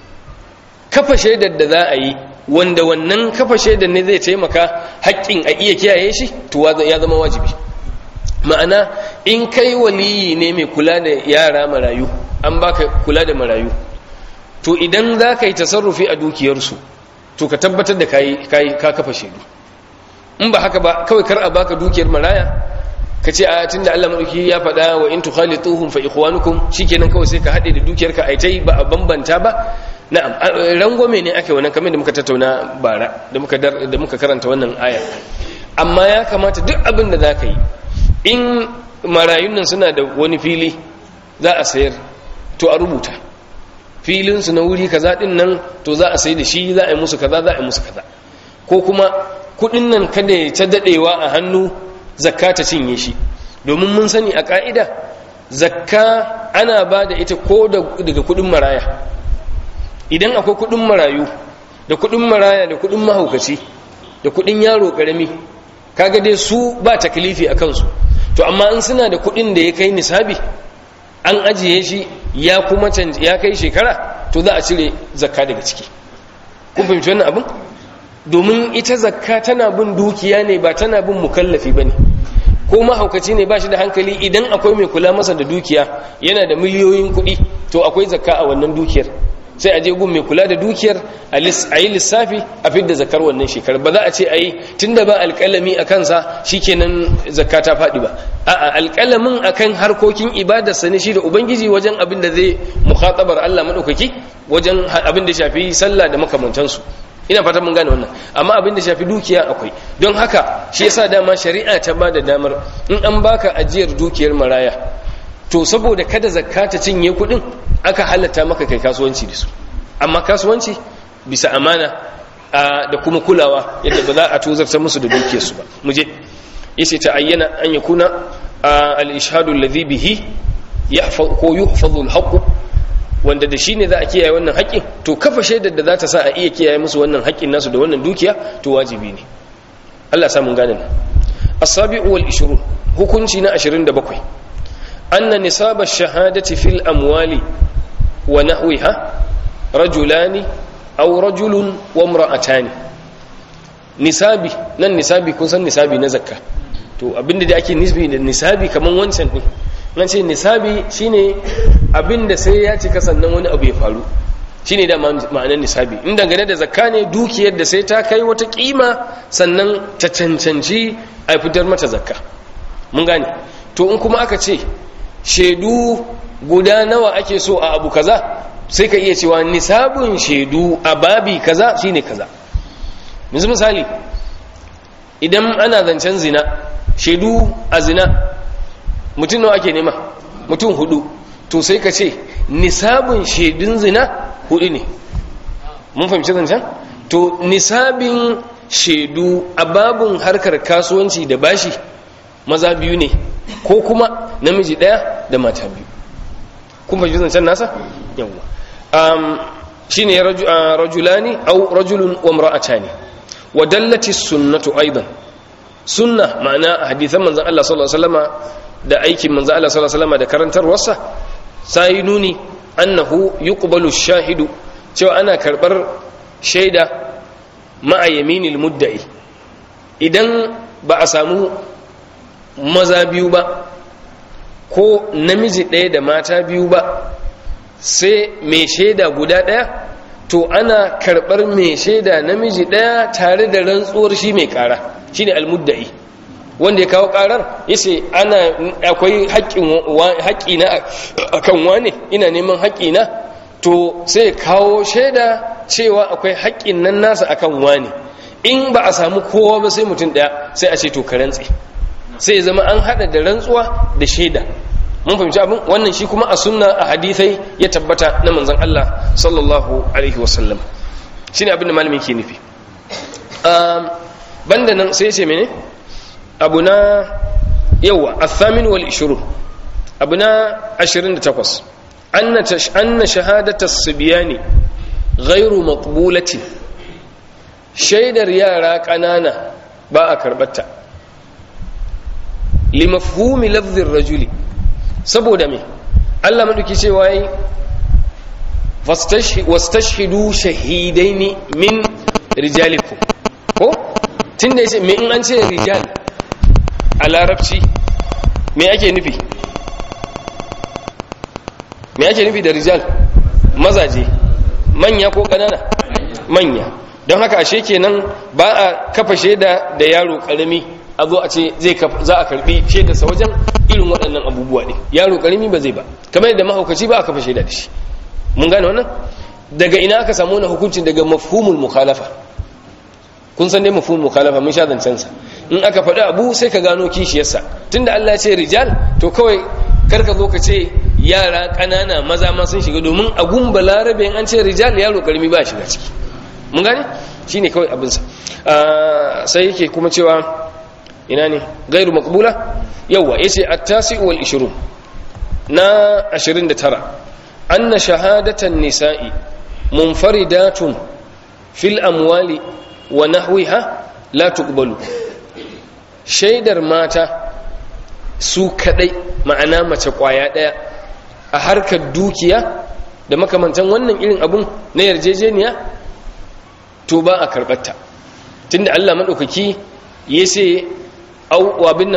kafa shaidar da za a yi wanda wannan kafa shaidar ne zai taimaka haƙƙin a iya kiyaye shi to ya zama wajibi ma'ana in kai waliyi ne mai kula da yara marayu an baka kula da marayu to idan za ka yi tasarrufi a dukiyarsu to ka tabbatar da ka kafa shaidu in ba haka ba kawai kar a baka dukiyar maraya ka ce a tun da Allah maɗauki ya faɗa wa in tukhalituhum fa ikhwanukum shikenan kawai sai ka haɗe da dukiyar ka aitai ba a bambanta ba na'am rangwame ne ake wannan kamar da muka tattauna bara da muka da muka karanta wannan aya amma ya kamata duk abin da za ka yi in marayun nan suna da wani fili za a sayar to a rubuta filinsu na wuri kaza din nan to za a sai da shi za a yi musu kaza za a yi musu kaza ko kuma kudin nan kada ya ta dadewa a hannu zakka ta cinye shi domin mun sani a ka'ida zakka ana ba da ita ko daga kudin maraya idan akwai kudin marayu da kudin maraya da kudin mahaukaci da kudin yaro karami kaga dai su ba taklifi a kansu to amma in suna da kuɗin da ya kai nisabi an ajiye shi ya kuma ya kai shekara to za a cire zakka daga ciki kun fahimci wannan abin domin ita zakka tana bin dukiya ne ba tana bin mukallafi ba ne ko mahaukaci ne ba shi da hankali idan akwai mai kula masa da dukiya yana da miliyoyin kuɗi to akwai zakka a wannan dukiyar sai a je gun mai kula da dukiyar a yi lissafi a fidda zakar wannan shekar ba za a ce a yi tun da ba alƙalami a kansa shi kenan zakka ta faɗi ba a'a alƙalamin a kan harkokin ibadarsa ne shi da ubangiji wajen abin da zai mukhatabar allah maɗaukaki wajen abin da shafi sallah da makamantansu ina fata mun gane wannan amma abin da shafi dukiya akwai don haka shi yasa dama shari'a ta ba da damar in an baka ajiyar dukiyar maraya to saboda kada zakka ta cinye kuɗin aka halatta maka kai kasuwanci da su amma kasuwanci bisa amana da kuma kulawa yadda ba za a tozarta musu da dukiyarsu ba mu je yace ta ayyana an yakuna al-ishhadu alladhi bihi yahfaz ko yuhfazu al wanda da shi ne za a kiyaye wannan haƙƙin to kafa shaidar da za ta sa a iya kiyaye musu wannan haƙƙin nasu da wannan dukiya to wajibi ne Allah ya samu gane nan as-sabi'u wal 20 hukunci na 27 anna nisaba ash-shahadati fil amwali wa nahwiha rajulani aw rajulun wa imra'atani nisabi nan nisabi kun san nisabi na zakka to abinda da ake nisbi da nisabi kaman wancan din nan ce nisabi shine abinda sai ya cika sannan wani abu ya faru shine da ma'anar nisabi in dangane da zakka ne dukiyar da sai ta kai wata kima sannan ta cancanci a fitar mata zakka mun gane to in kuma aka ce shaidu guda nawa ake so a abu kaza sai ka iya cewa nisabun shaidu a babi kaza shine kaza yanzu misali idan ana zancen zina shaidu a zina mutum nawa ake nema mutum hudu to sai ka ce nisabin shaidun zina hudu ne mun fahimci zancen to nisabin shaidu a babin harkar kasuwanci da bashi maza biyu ne ko kuma namiji daya da mata biyu kun fahimci zancen nasa yawwa um, shi ne rajulani au rajulun wa mra'atani wa dallati sunnatu aidan sunna ma'ana hadithan manzon Allah sallallahu alaihi wasallama da aikin manzo Allah sallallahu alaihi wasallam da karantarwarsa sai nuni annahu yuqbalu shahidu cewa ana karbar shaida ma'a yaminil mudda'i idan ba a samu maza biyu ba ko namiji ɗaya da mata biyu ba sai mai shaida guda ɗaya to ana karɓar mai shaida namiji ɗaya tare da rantsuwar shi mai ƙara shine almudda'i wanda ya kawo karar yace ana akwai haƙƙi na akan wane ina neman haƙƙi na to sai kawo shaida cewa akwai haƙƙin nan nasa akan wane in ba a samu kowa ba sai mutum ɗaya sai a ce to ka rantse sai ya zama an haɗa da rantsuwa da shaida mun fahimci abin wannan shi kuma a sunna a hadithai ya tabbata na manzon Allah sallallahu alaihi wasallam shine abin da malamin ke nufi banda nan sai ya ce mene abu na yawa athamin wal ishirun abu na 28 anna shahadata sibiyani ghairu maqbulati shaidar yara kanana ba a karbata limafhumi lafzin rajuli saboda me Allah maduki cewa yi wastashhidu shahidaini min rijalikum ko tunda yace me in an ce rijal a larabci me ake nufi me ake nufi da rijal mazaje manya ko kanana manya don haka ashe kenan ba a kafa shaida da yaro karami a zo a ce zai za a karbi shaidarsa wajen irin waɗannan abubuwa ne yaro karami ba zai ba kamar yadda mahaukaci ba a kafa shaida da shi mun gane wannan daga ina aka samu wani hukuncin daga mafhumul mukhalafa kun san dai mafhumul mukhalafa mun sha zancen sa in aka faɗi abu sai ka gano kishiyarsa tunda Allah ya ce rijal to kawai karka zo ka ce yara ƙanana maza ma sun shiga domin a gumba larabe an ce rijal yaro karmi ba shiga ciki mun gane shine kawai abinsa sai yake kuma cewa ina ne gairu maqbula yawa yace at-tasi wal 20 na 29 anna shahadatan nisa'i munfaridatun fil amwali wa nahwiha la tuqbalu shaidar mata su kadai ma'ana mace kwaya daya a harkar dukiya da makamantan wannan irin abun na yarjejeniya to ba a karbatta tunda Allah madaukaki ya ce abin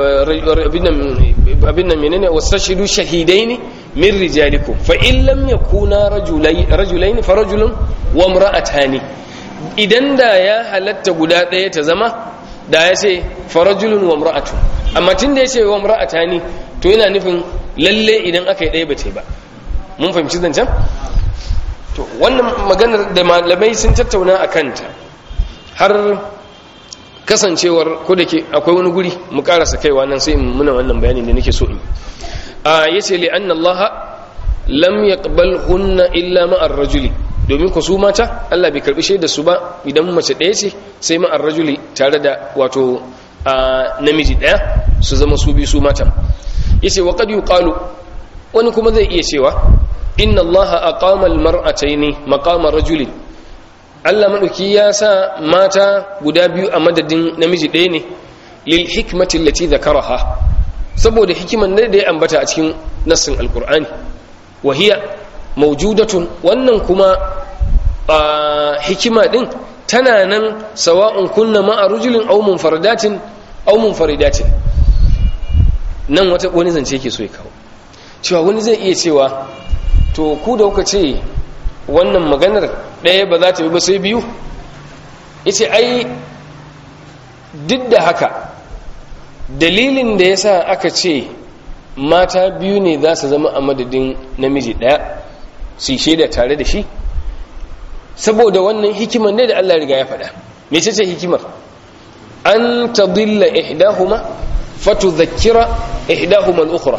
nan menene wasashidu shahidaini min rijalikum fa in lam yakuna rajulaini fa rajulun wa imra'atani idan da ya halatta guda ɗaya ta zama da ya ce fa rajulun wa imra'atun amma tunda ya ce wa imra'atani to yana nufin lalle idan aka yi ɗaya ba ba mun fahimci zancen to wannan maganar da malamai sun tattauna a kanta har kasancewar ko da ke akwai wani guri mu karasa kaiwa nan sai in muna wannan bayanin da nake so in a yace li anna Allah lam yaqbal hunna illa ma'ar rajuli domin ku su mata Allah bai karbi shaidar su ba idan mace ɗaya ce sai ma'ar rajuli tare da wato namiji ɗaya su zama su bi su mata yace wa qad yuqalu wani kuma zai iya cewa inna Allah aqama al-mar'ataini maqama rajulin Allah maɗauki ya sa mata guda biyu a madadin namiji ɗaya ne lil hikmatin lati zakaraha saboda hikiman ne da ya ambata a cikin nassin alkur'ani wahiya maujudatun wannan kuma hikima ɗin tana nan sawa'un kunna ma'a rujulin aw munfaradatin aw munfaridatin nan wata wani zance yake so ya kawo cewa wani zai iya cewa to ku da kuka ce wannan maganar ɗaya ba za ta yi ba sai biyu yace ai duk da haka dalilin da ya sa aka ce mata biyu ne za su zama a madadin namiji ɗaya su yi shaida tare da shi saboda wannan hikimar ne da Allah riga ya faɗa me ce hikimar an tadilla ihdahuma fatudhakkira ihdahuma al-ukhra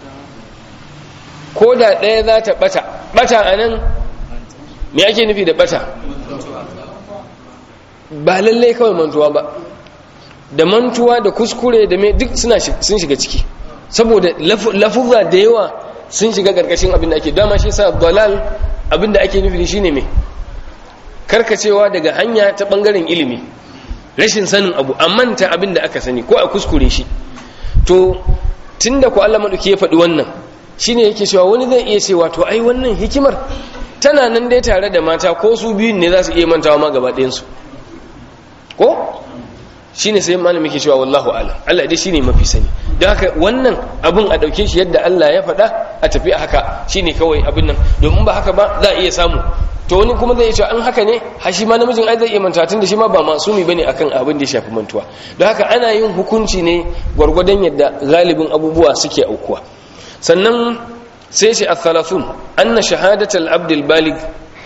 ko da ɗaya za ta bata bata anan me ake nufi da bata ba lallai kawai mantuwa ba da mantuwa da kuskure da me duk suna sun shiga ciki saboda lafuzza da yawa sun shiga karkashin abin da ake dama shi sa dalal abin da ake nufi shine me karkacewa daga hanya ta bangaren ilimi rashin sanin abu a manta abin da aka sani ko a kuskure shi to tunda ku Allah madauki ya faɗi wannan shine yake cewa wani zai iya cewa to ai wannan hikimar tana nan dai tare da mata ko su biyun ne za su iya mantawa ma gaba ɗayansu ko shine sai malami ke cewa wallahu alam Allah dai shine mafi sani don haka wannan abin a ɗauke shi yadda Allah ya faɗa a tafi a haka shine kawai abin nan domin ba haka ba za a iya samu to wani kuma zai cewa an haka ne ha shi ma namijin ai zai iya mantuwa tun da shi ma ba masumi bane akan abin da ya shafi mantuwa don haka ana yin hukunci ne gwargwadon yadda galibin abubuwa suke aukuwa sannan sai shi al-thalathun anna shahadatul abdul balig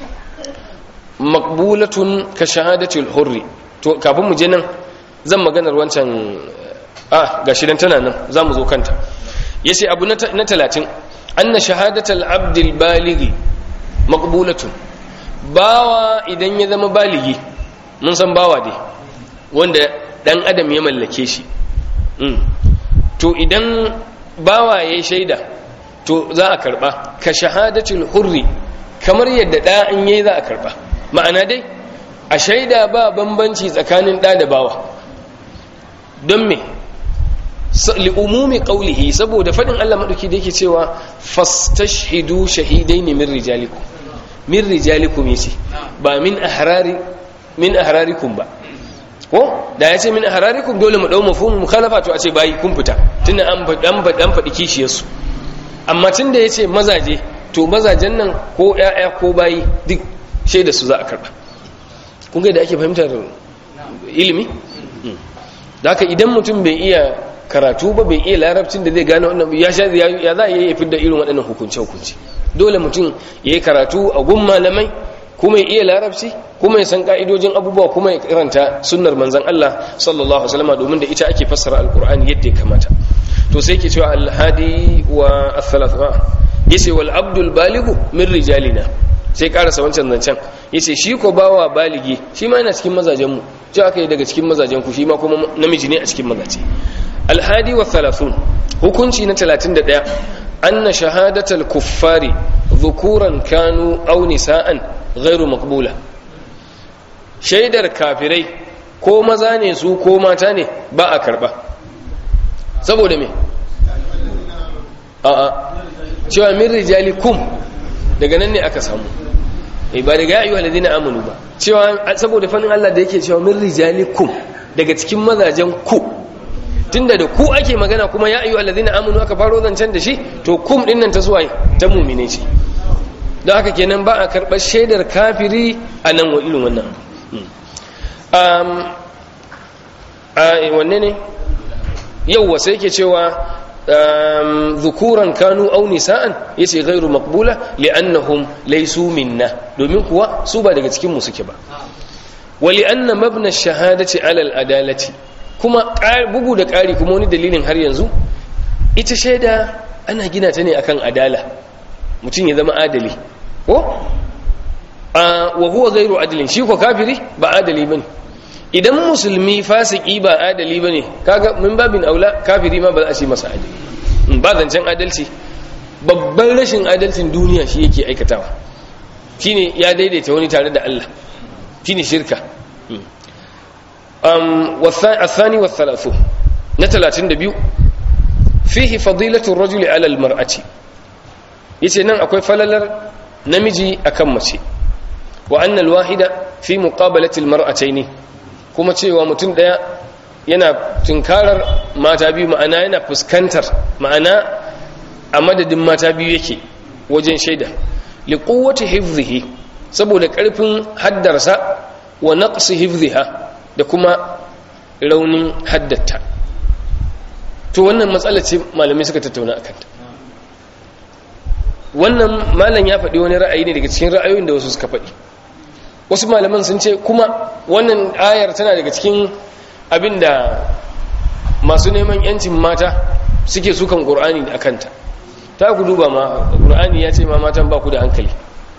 maqbulatun ka shahadatul hurri to kafin mu je nan zan maganar wancan ah gashi dan tana nan zamu zo kanta yace abu na 30 anna shahadatul abdul baligi maqbulatun bawa idan ya zama baligi mun san bawa dai wanda dan adam ya mallake shi to idan bawa yayi shaida to za a karba ka shahadatul hurri kamar yadda da in yayi za a karba ma'ana dai a shaida ba bambanci tsakanin da da bawa don me li umumi qawlihi saboda fadin Allah madauki da yake cewa fastashhidu shahidaini min rijalikum min rijalikum yace ba min ahrari min ahrarikum ba ko da yace min ahrarikum dole mu dau mafhum mukhalafa to a ce bayi kun fita tunda an an an faɗi kishiyarsu amma tunda yace mazaje to mazajen nan ko ƴaƴa ko bayi duk shaida su za a karba kun ga da ake fahimtar ilimi da haka idan mutum bai iya karatu ba bai iya larabcin da zai gane wannan ya sha ya za a iya fidda irin waɗannan hukunce hukunci dole mutum ya yi karatu a gun malamai kuma ya iya larabci kuma ya san ka'idojin abubuwa kuma ya karanta sunnar manzon Allah sallallahu alaihi wasallam domin da ita ake fassara alqur'ani yadda ya kamata to sai ke cewa alhadi wa athalatha yace wal abdul baligu min rijalina sai karasa wancan zancen yace shi ko bawa baligi shi ma yana cikin mazajen mu ji aka yi daga cikin mazajen ku shi ma kuma namiji ne a cikin mazaje alhadi wa thalathun hukunci na 31 anna shahadatal kuffari dhukuran kanu aw nisaan ghairu maqbula shaidar kafirai ko maza ne su ko mata ne ba a karba saboda me a'a cewa min rijalikum daga nan ne aka samu eh ba daga ya ayyuhal ladina amanu ba cewa saboda fannin Allah da yake cewa min rijalikum daga cikin mazajen ku tunda da ku ake magana kuma ya ayyuhal ladina amanu aka faro zancen da shi to kum din nan ta suwaye ta mu'mine ce don haka kenan ba a karɓar shaidar kafiri a nan wa irin wannan wanne ne yau sai yake cewa zukuran kanu au nisa'an yace ghairu maqbula li'annahum laysu minna domin kuwa su ba daga cikin mu suke ba wa li'anna mabna ash-shahadati 'ala al-adalati kuma bugu da ƙari kuma wani dalilin har yanzu ita shaida ana gina ta ne akan adala mutum ya zama adali ko wa huwa ghairu adalin shi ko kafiri ba adali bane idan musulmi fasiki ba adali bane kaga min babin aula kafiri ma ba za a ce masa adali ba zancen adalci babban rashin adalcin duniya shi yake aikatawa shine ya daidaita wani tare da Allah shine shirka um والثاني والثلاثون نتلاتين دبيو فيه فضيلة الرجل على المرأة yace nan akwai falalar namiji akan mace wa annal wahida fi muqabalati almar'atayn kuma cewa mutum daya yana tunkarar mata biyu ma'ana yana fuskantar ma'ana a madadin mata biyu yake wajen shaida li quwwati hifdhihi saboda karfin haddarsa wa naqsi hifdhiha da kuma raunin haddata to wannan matsala ce malamai suka tattauna akan ta wannan malam ya faɗi wani ra'ayi ne daga cikin ra'ayoyin da wasu suka faɗi wasu malaman sun ce kuma wannan ayar tana daga cikin abin da masu neman yancin mata suke sukan ƙur'ani da akanta ta ku duba ma ƙur'ani ya ce ma matan ba ku da hankali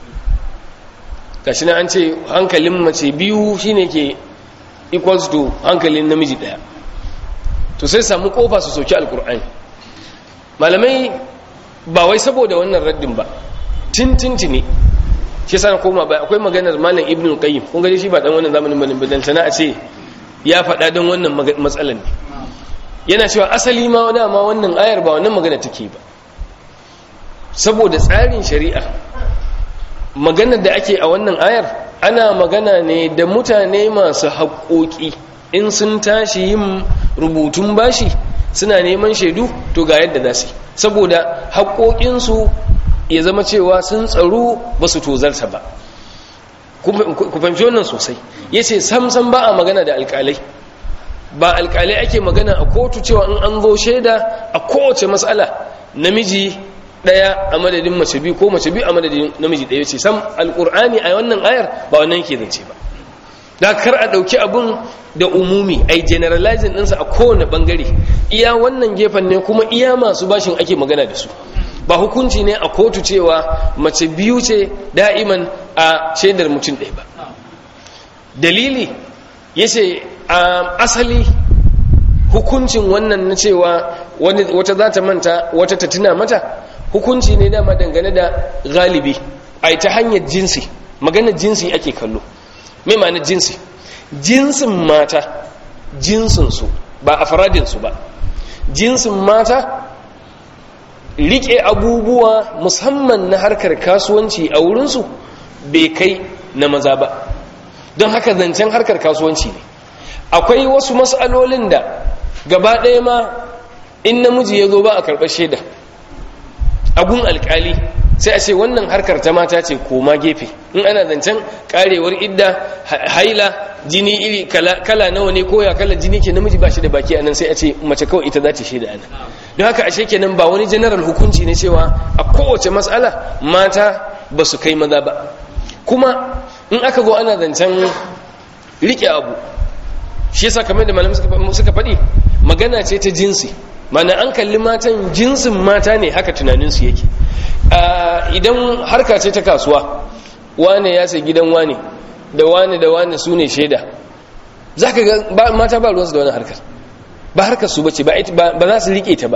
gashi na an ce hankalin mace biyu shine ke equals to hankalin namiji ɗaya to sai samu kofa su soki alƙur'ani malamai ba wai saboda wannan raddin ba tintinti ne shi sana koma bai akwai maganar malam ibn qayyim kun gaji shi ba dan wannan zamanin bane bidan sana a ce ya faɗa don wannan matsalan ne yana cewa asali ma dama wannan ayar ba wannan magana take ba saboda tsarin shari'a maganar da ake a wannan ayar ana magana ne da mutane masu haƙoƙi in sun tashi yin rubutun bashi suna neman shaidu to ga yadda za su saboda haƙoƙinsu ya zama cewa sun tsaro ba su tozarta ba ku fahimci wannan sosai ya ce samsam ba a magana da alƙalai ba alƙalai ake magana a kotu cewa in an zo shaida a kowace matsala namiji ɗaya a madadin mace biyu ko mace biyu a madadin namiji ɗaya ce sam alƙur'ani a wannan ayar ba wannan ke zance ba da kar a ɗauki abun da umumi ai generalizing ɗinsa a kowane ɓangare iya wannan gefen ne kuma iya masu bashin ake magana da su ba hukunci ne a kotu cewa mace biyu ce da'iman a shaidar mutum ɗaya ba dalili ya ce a asali hukuncin wannan na cewa wata za ta manta wata ta tuna mata hukunci ne dama dangane da galibi a ta hanyar jinsi maganar jinsi ake kallo mai ma'ana jinsi jinsin mata jinsinsu ba a faradinsu ba jinsin mata rike abubuwa musamman na harkar kasuwanci a wurinsu bai kai na maza ba don haka zancen harkar kasuwanci ne akwai wasu matsalolin da gaba ɗaya ma in namiji ya zo ba a karɓar shaida agun alkali sai a ce wannan harkar ta mata ce koma gefe in ana zancen karewar idda haila jini iri kala nawa ne koya kala jini ke namiji ba shi da baki anan sai a ce mace kawai ita za ta shaida ana don haka ashe kenan ba wani general hukunci ne cewa a kowace matsala mata ba su kai maza ba kuma in aka zo ana zancen rike abu shi yasa kamar da malamai suka faɗi magana ce ta jinsi mana an kalli matan jinsin mata ne haka tunaninsu yake idan harka ce ta kasuwa wane ya sai gidan wane da wane da wane su ne shaida za ka ga mata ba ruwansu da wani harkar ba harkar su bace ba za su rike ta ba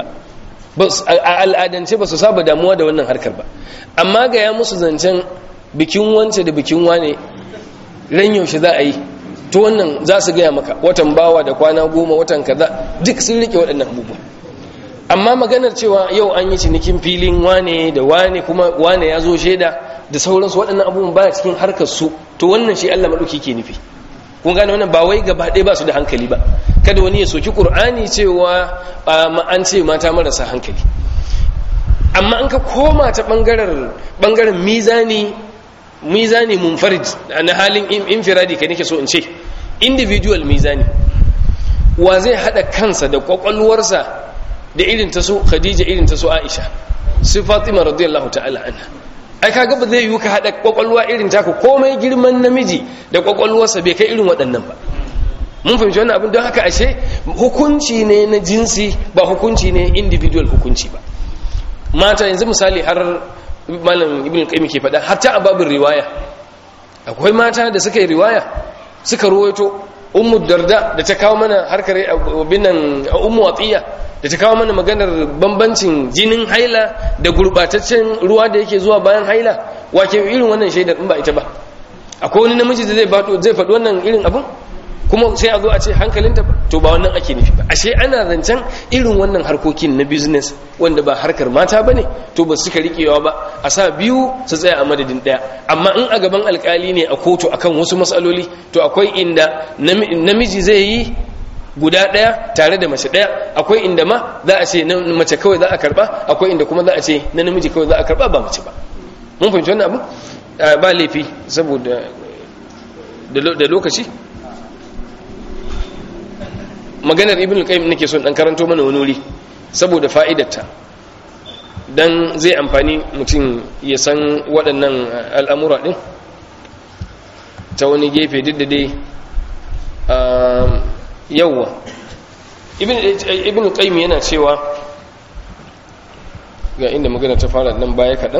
a al'adance ba su saba damuwa da wannan harkar ba amma ga ya musu zancen bikin wance da bikin wane ran yaushe za a yi to wannan za su gaya maka watan bawa da kwana goma watan kaza duk sun rike waɗannan abubuwa amma maganar cewa yau an yi cinikin filin wane da wane kuma wane ya zo shaida da sauransu waɗannan abubuwan baya cikin harkar su to wannan shi Allah maɗauki ke nufi kun gane wannan ba wai gaba ɗaya ba su da hankali ba kada wani ya soki ƙur'ani cewa an ce mata marasa hankali amma an ka koma ta ɓangaren mizani mizani munfarid na halin infiradi ka nake so in ce individual mizani wa zai haɗa kansa da ƙwaƙwalwarsa da irin ta so khadija irin ta so aisha su fatima radiyallahu ta'ala anha ai kaga ba zai yi ka hada kwakwalwa irin taka komai girman namiji da kwakwalwarsa bai kai irin waɗannan ba mun fahimci wannan abin don haka ashe hukunci ne na jinsi ba hukunci ne individual hukunci ba mata yanzu misali har malam ibn qayyim ke faɗa hatta a babin riwaya akwai mata da suka yi riwaya suka ruwaito ummu darda da ta kawo mana harkar binan ummu atiya da ta kawo mana maganar bambancin jinin haila da gurbataccen ruwa da yake zuwa bayan haila wake irin wannan shaidar in ba ita ba akwai wani namiji da zai faɗo zai faɗi wannan irin abin kuma sai a zo a ce hankalinta to ba wannan ake nufi ba ashe ana zancen irin wannan harkokin na business wanda ba harkar mata bane to ba suka rikewa ba a sa biyu su tsaya a madadin daya amma in a gaban alkali ne a kotu akan wasu matsaloli to akwai inda namiji zai yi guda ɗaya tare da mace ɗaya akwai inda ma za a ce na mace kawai za a karba akwai inda kuma za a ce na namiji kawai za a karba ba mace ba mun fahimci wannan abu ba laifi saboda da lokaci maganar ibn al-qayyim nake son dan karanto mana wani wuri saboda fa'idarta dan zai amfani mutum ya san waɗannan al'amura din ta wani gefe duk da dai yawwa ibn qayyim yana cewa ga inda magana ta fara nan baya kaɗan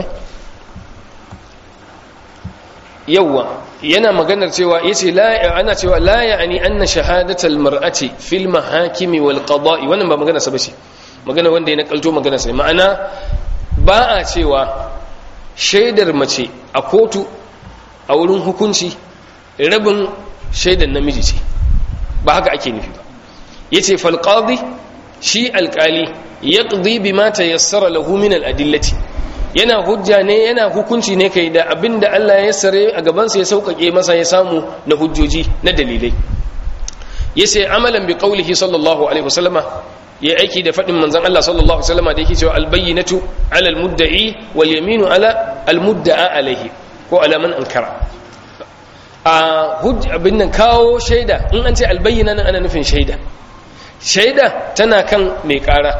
yawwa yana maganar cewa yace la ana cewa la ya'ni anna shahadatal mar'ati fil mahakimi wal qada'i wannan ba magana sa bace magana wanda ya nakalto magana sai ma'ana ba a cewa shaidar mace a kotu a wurin hukunci rabin shaidar namiji ce ba haka ake nufi ba yace fal qadi shi alqali yaqdi bima tayassara lahu min al adillati yana hujja ne yana hukunci ne kai da abinda Allah ya sare a gabansa ya sauƙaƙe masa ya samu na hujjoji na dalilai yace amalan bi qaulihi sallallahu alaihi wasallama ya aiki da fadin manzon Allah sallallahu alaihi wasallama da yake cewa albayyinatu ala almudda'i wal yaminu ala almudda'a alaihi ko ala man ankara a hujja abin nan kawo shaida in an ce albayyina nan ana nufin shaida shaida tana kan mai ƙara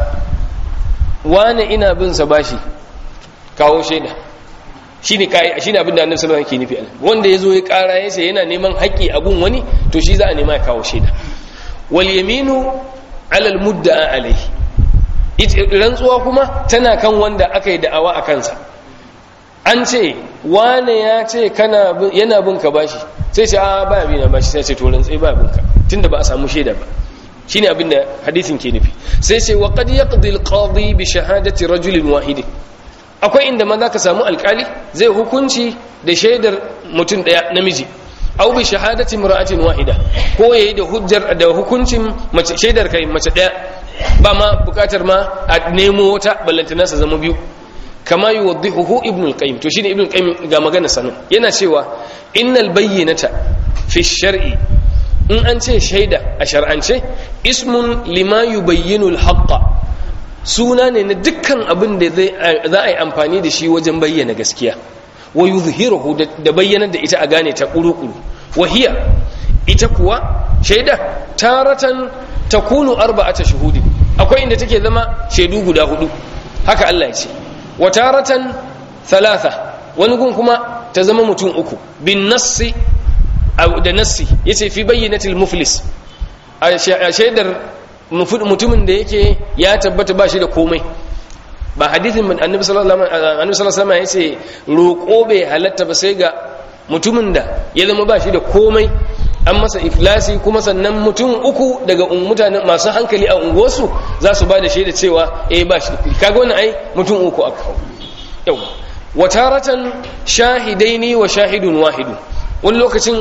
wane ina bin sa bashi kawo shaida shine kai shine abin da Annabi sallallahu alaihi wasallam yake nufi wanda yazo ya kara yace yana neman haƙi a gun wani to shi za a nema ya kawo shaida wal yaminu ala al mudda'a alaihi rantsuwa kuma tana kan wanda aka yi da'awa a kansa an ce wane ya ce kana yana bin ka bashi sai ce a ba bi na bashi sai ce to rantsai ba bin ka tunda ba a samu shaida ba shine abin da hadisin ke nufi sai ce wa qad yaqdi al qadi bi shahadati rajulin wahidin akwai inda ma za ka samu alkali zai hukunci da shaidar mutum daya namiji au bi shahadati mura'atin wahida ko yayi da hujjar da hukuncin mace shaidar kai mace daya ba ma bukatar ma a nemo wata ballantana sa zama biyu kama yuwaddihuhu ibn al-qayyim to shine ibn al-qayyim ga magana sanan yana cewa innal bayyinata fi shar'i in an ce shaida a shar'ance ismun lima yubayyinu al-haqqa suna ne na dukkan abin da za a yi amfani da shi wajen bayyana gaskiya wa yuzhiruhu da bayyanar da ita a gane ta kuru-kuru wahiya ita kuwa shaida taratan takunu arba'ata shuhudi akwai inda take zama shaidu guda hudu haka Allah ya ce wa taratan thalatha wani gun kuma ta zama mutum uku bin nassi da nassi yace fi bayyinatil muflis a shaidar mutumin da yake ya tabbata ba shi da komai ba hadithin annabi sallallahu alaihi wasallam ya ce roƙo bai halatta ba sai ga mutumin da ya zama ba shi da komai an masa iflasi kuma sannan mutum uku daga mutanen masu hankali a unguwarsu za su ba da shaida cewa eh ba shi kaga wannan ai mutum uku aka kawo yau wataratan shahidaini wa shahidun wahidun wani lokacin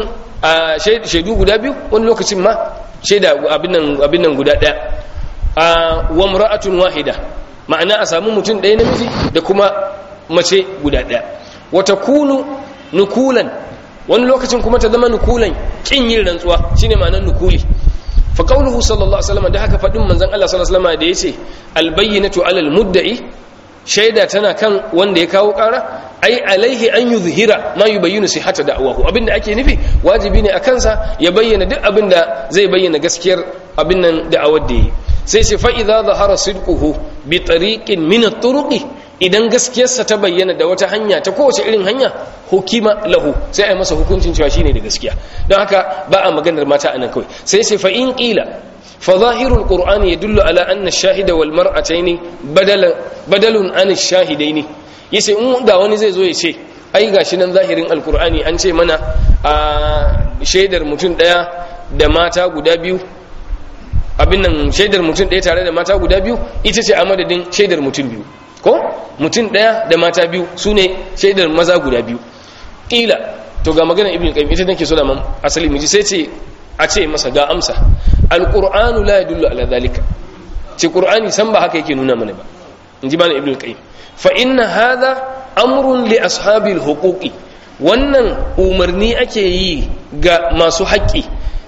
a shaidu guda biyu wani lokacin ma shaida abin nan abin nan guda daya a wa mar'atun wahida ma'ana a samu mutum ɗaya namiji da kuma mace guda ɗaya wata kunu nukulan wani lokacin kuma ta zama nukulan kin yin rantsuwa shine ma'anar nukuli fa qawluhu sallallahu alaihi wasallam da haka fadin manzon Allah sallallahu alaihi wasallam da yace al bayyinatu alal mudda'i shaida tana kan wanda ya kawo ƙara ai alaihi an yuzhira ma yubayyinu sihhata da'wahu abinda ake nufi wajibi ne a kansa ya bayyana duk abinda zai bayyana gaskiyar abin nan da'awar da yi sai ce fa idza zahara sidquhu bi tariqin min at-turuqi idan gaskiyarsa ta bayyana da wata hanya ta kowace irin hanya hukima lahu sai a yi masa hukuncin cewa shine da gaskiya don haka ba a maganar mata anan kawai sai sai fa in qila fa zahirul qur'ani yadullu ala anna ash-shahida wal mar'ataini badala badalun an ash-shahidaini yace in da wani zai zo ya ce ai gashi nan zahirin alqur'ani an ce mana a shaidar mutum daya da mata guda biyu abin nan shaidar mutum ɗaya tare da mata guda biyu ita ce a madadin shaidar mutum biyu ko mutum ɗaya da mata biyu su ne shaidar maza guda biyu ƙila to ga magana ibn qayyim ita nake so da man asali miji sai ce a ce masa ga amsa alqur'anu la yadullu ala zalika ce qur'ani san ba haka yake nuna mana ba in ji bani ibn qayyim fa inna hadha amrun li ashabil huquqi wannan umarni ake yi ga masu haƙƙi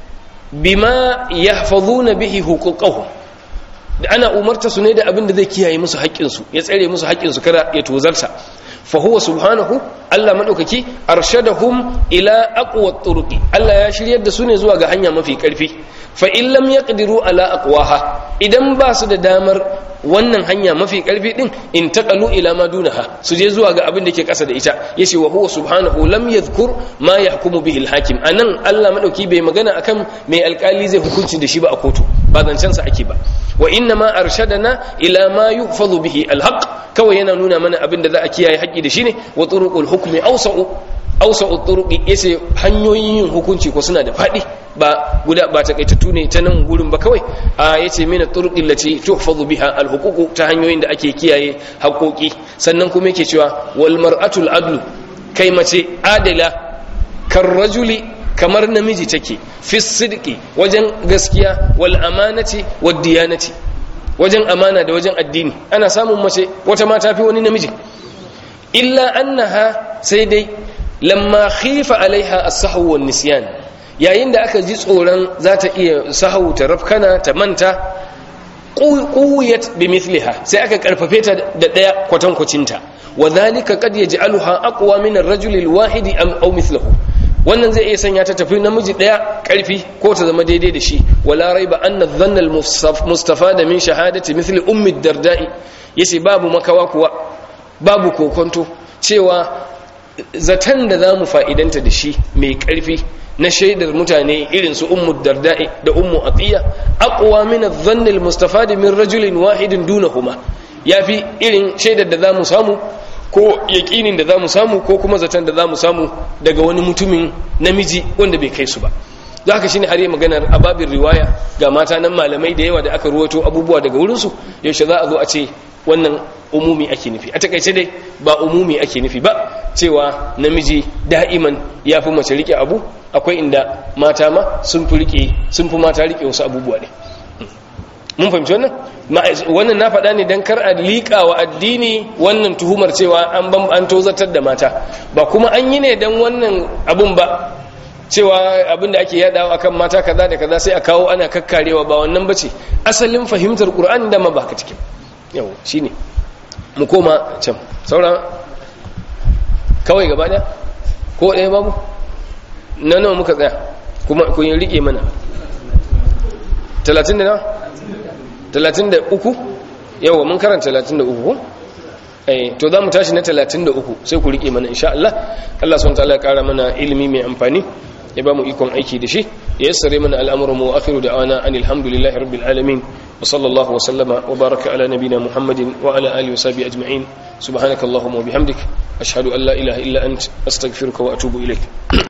bima yahfazuna bihi huquqahum da ana umarta su ne da abin da zai kiyaye musu haƙƙinsu ya tsare musu haƙƙinsu kada ya tozarsa fa huwa subhanahu Allah madaukaki arshadahum ila aqwa turuqi Allah ya shiryar da su ne zuwa ga hanya mafi karfi fa in lam yaqdiru ala aqwaha idan ba su da damar wannan hanya mafi karfi din in taqalu ila ma dunaha su je zuwa ga abin da ke kasa da ita yace wa huwa subhanahu lam yadhkur ma yahkumu bihi al-hakim anan Allah madauki bai magana akan mai alkali zai hukunci da shi ba a kotu ba zancen sa ake ba wa inna ma arshadana ila ma yuhfazu bihi al-haq kawai yana nuna mana abin da za a kiyaye haƙi da shi ne wa turuqul hukmi awsa'u awsa'u turuqi yace hanyoyin yin hukunci ko suna da fadi ba guda ba takaitattu ne ta nan gurin ba kawai a yace mina turuqi lati tuhfazu biha al-huquq ta hanyoyin da ake kiyaye haƙoƙi sannan kuma yake cewa wal mar'atul adlu kai mace adala kar rajuli kamar namiji take fi sidqi wajen gaskiya wal amanati wad diyanati wajen amana da wajen addini ana samun mace wata ma tafi wani namiji illa annaha sai dai lamma khifa alaiha as-sahwu wan nisyan yayin da aka ji tsoron za ta iya sahawu ta rafkana ta manta quwwiyat bimithliha sai aka karfafe ta da daya kwatankwacinta wa dhalika qad yaj'aluha aqwa min ar-rajuli al-wahidi am aw mithluhu wannan zai iya sanya ta tafi namiji daya karfi ko ta zama daidai da shi wala raiba anna dhanna al-mustafada min shahadati mithli ummi ad-darda'i yace babu makawa kuwa babu kokonto cewa zaton da zamu fa'idanta da shi mai karfi na shaidar mutane irin su ummu darda'i da ummu atiya aqwa min adh-dhanni al-mustafadi min rajulin wahidin dunahuma yafi irin shaidar da zamu samu ko yaƙinin da za mu samu ko kuma zaton da za mu samu daga wani mutumin namiji wanda bai kai su ba da haka shine har yi maganar ababin riwaya ga mata nan malamai da yawa da aka ruwato abubuwa daga wurinsu yaushe za a zo a ce wannan umumi ake nufi a takaice dai ba umumi ake nufi ba cewa namiji da'iman ya fi mace rike abu akwai inda mata ma sun fi rike sun fi mata rike wasu abubuwa ne mun fahimci wannan wannan na faɗa ne don kar a liƙa wa addini wannan tuhumar cewa an ban an tozatar da mata ba kuma an yi ne don wannan abun ba cewa abin da ake yadawa akan mata kaza da kaza sai a kawo ana kakkarewa ba wannan bace asalin fahimtar qur'ani da ma baka cikin yau shine mu koma can sauran kawai gaba daya ko ɗaya babu na nawa muka tsaya kuma kun rike mana 30 da nawa 33 yawa mun karanta 33 eh to za mu tashi na 33 sai ku rike mana insha Allah Allah subhanahu wa ta'ala ya kara mana ilimi mai amfani ya ba mu ikon aiki da shi ya yassare mana al'amuran mu akhiru da'ana anil hamdulillahi rabbil alamin wa sallallahu wa sallama wa baraka ala nabina muhammadin wa ala alihi wa sahbihi ajma'in subhanakallahumma wa bihamdik ashhadu an la ilaha illa ant astaghfiruka wa atubu ilaik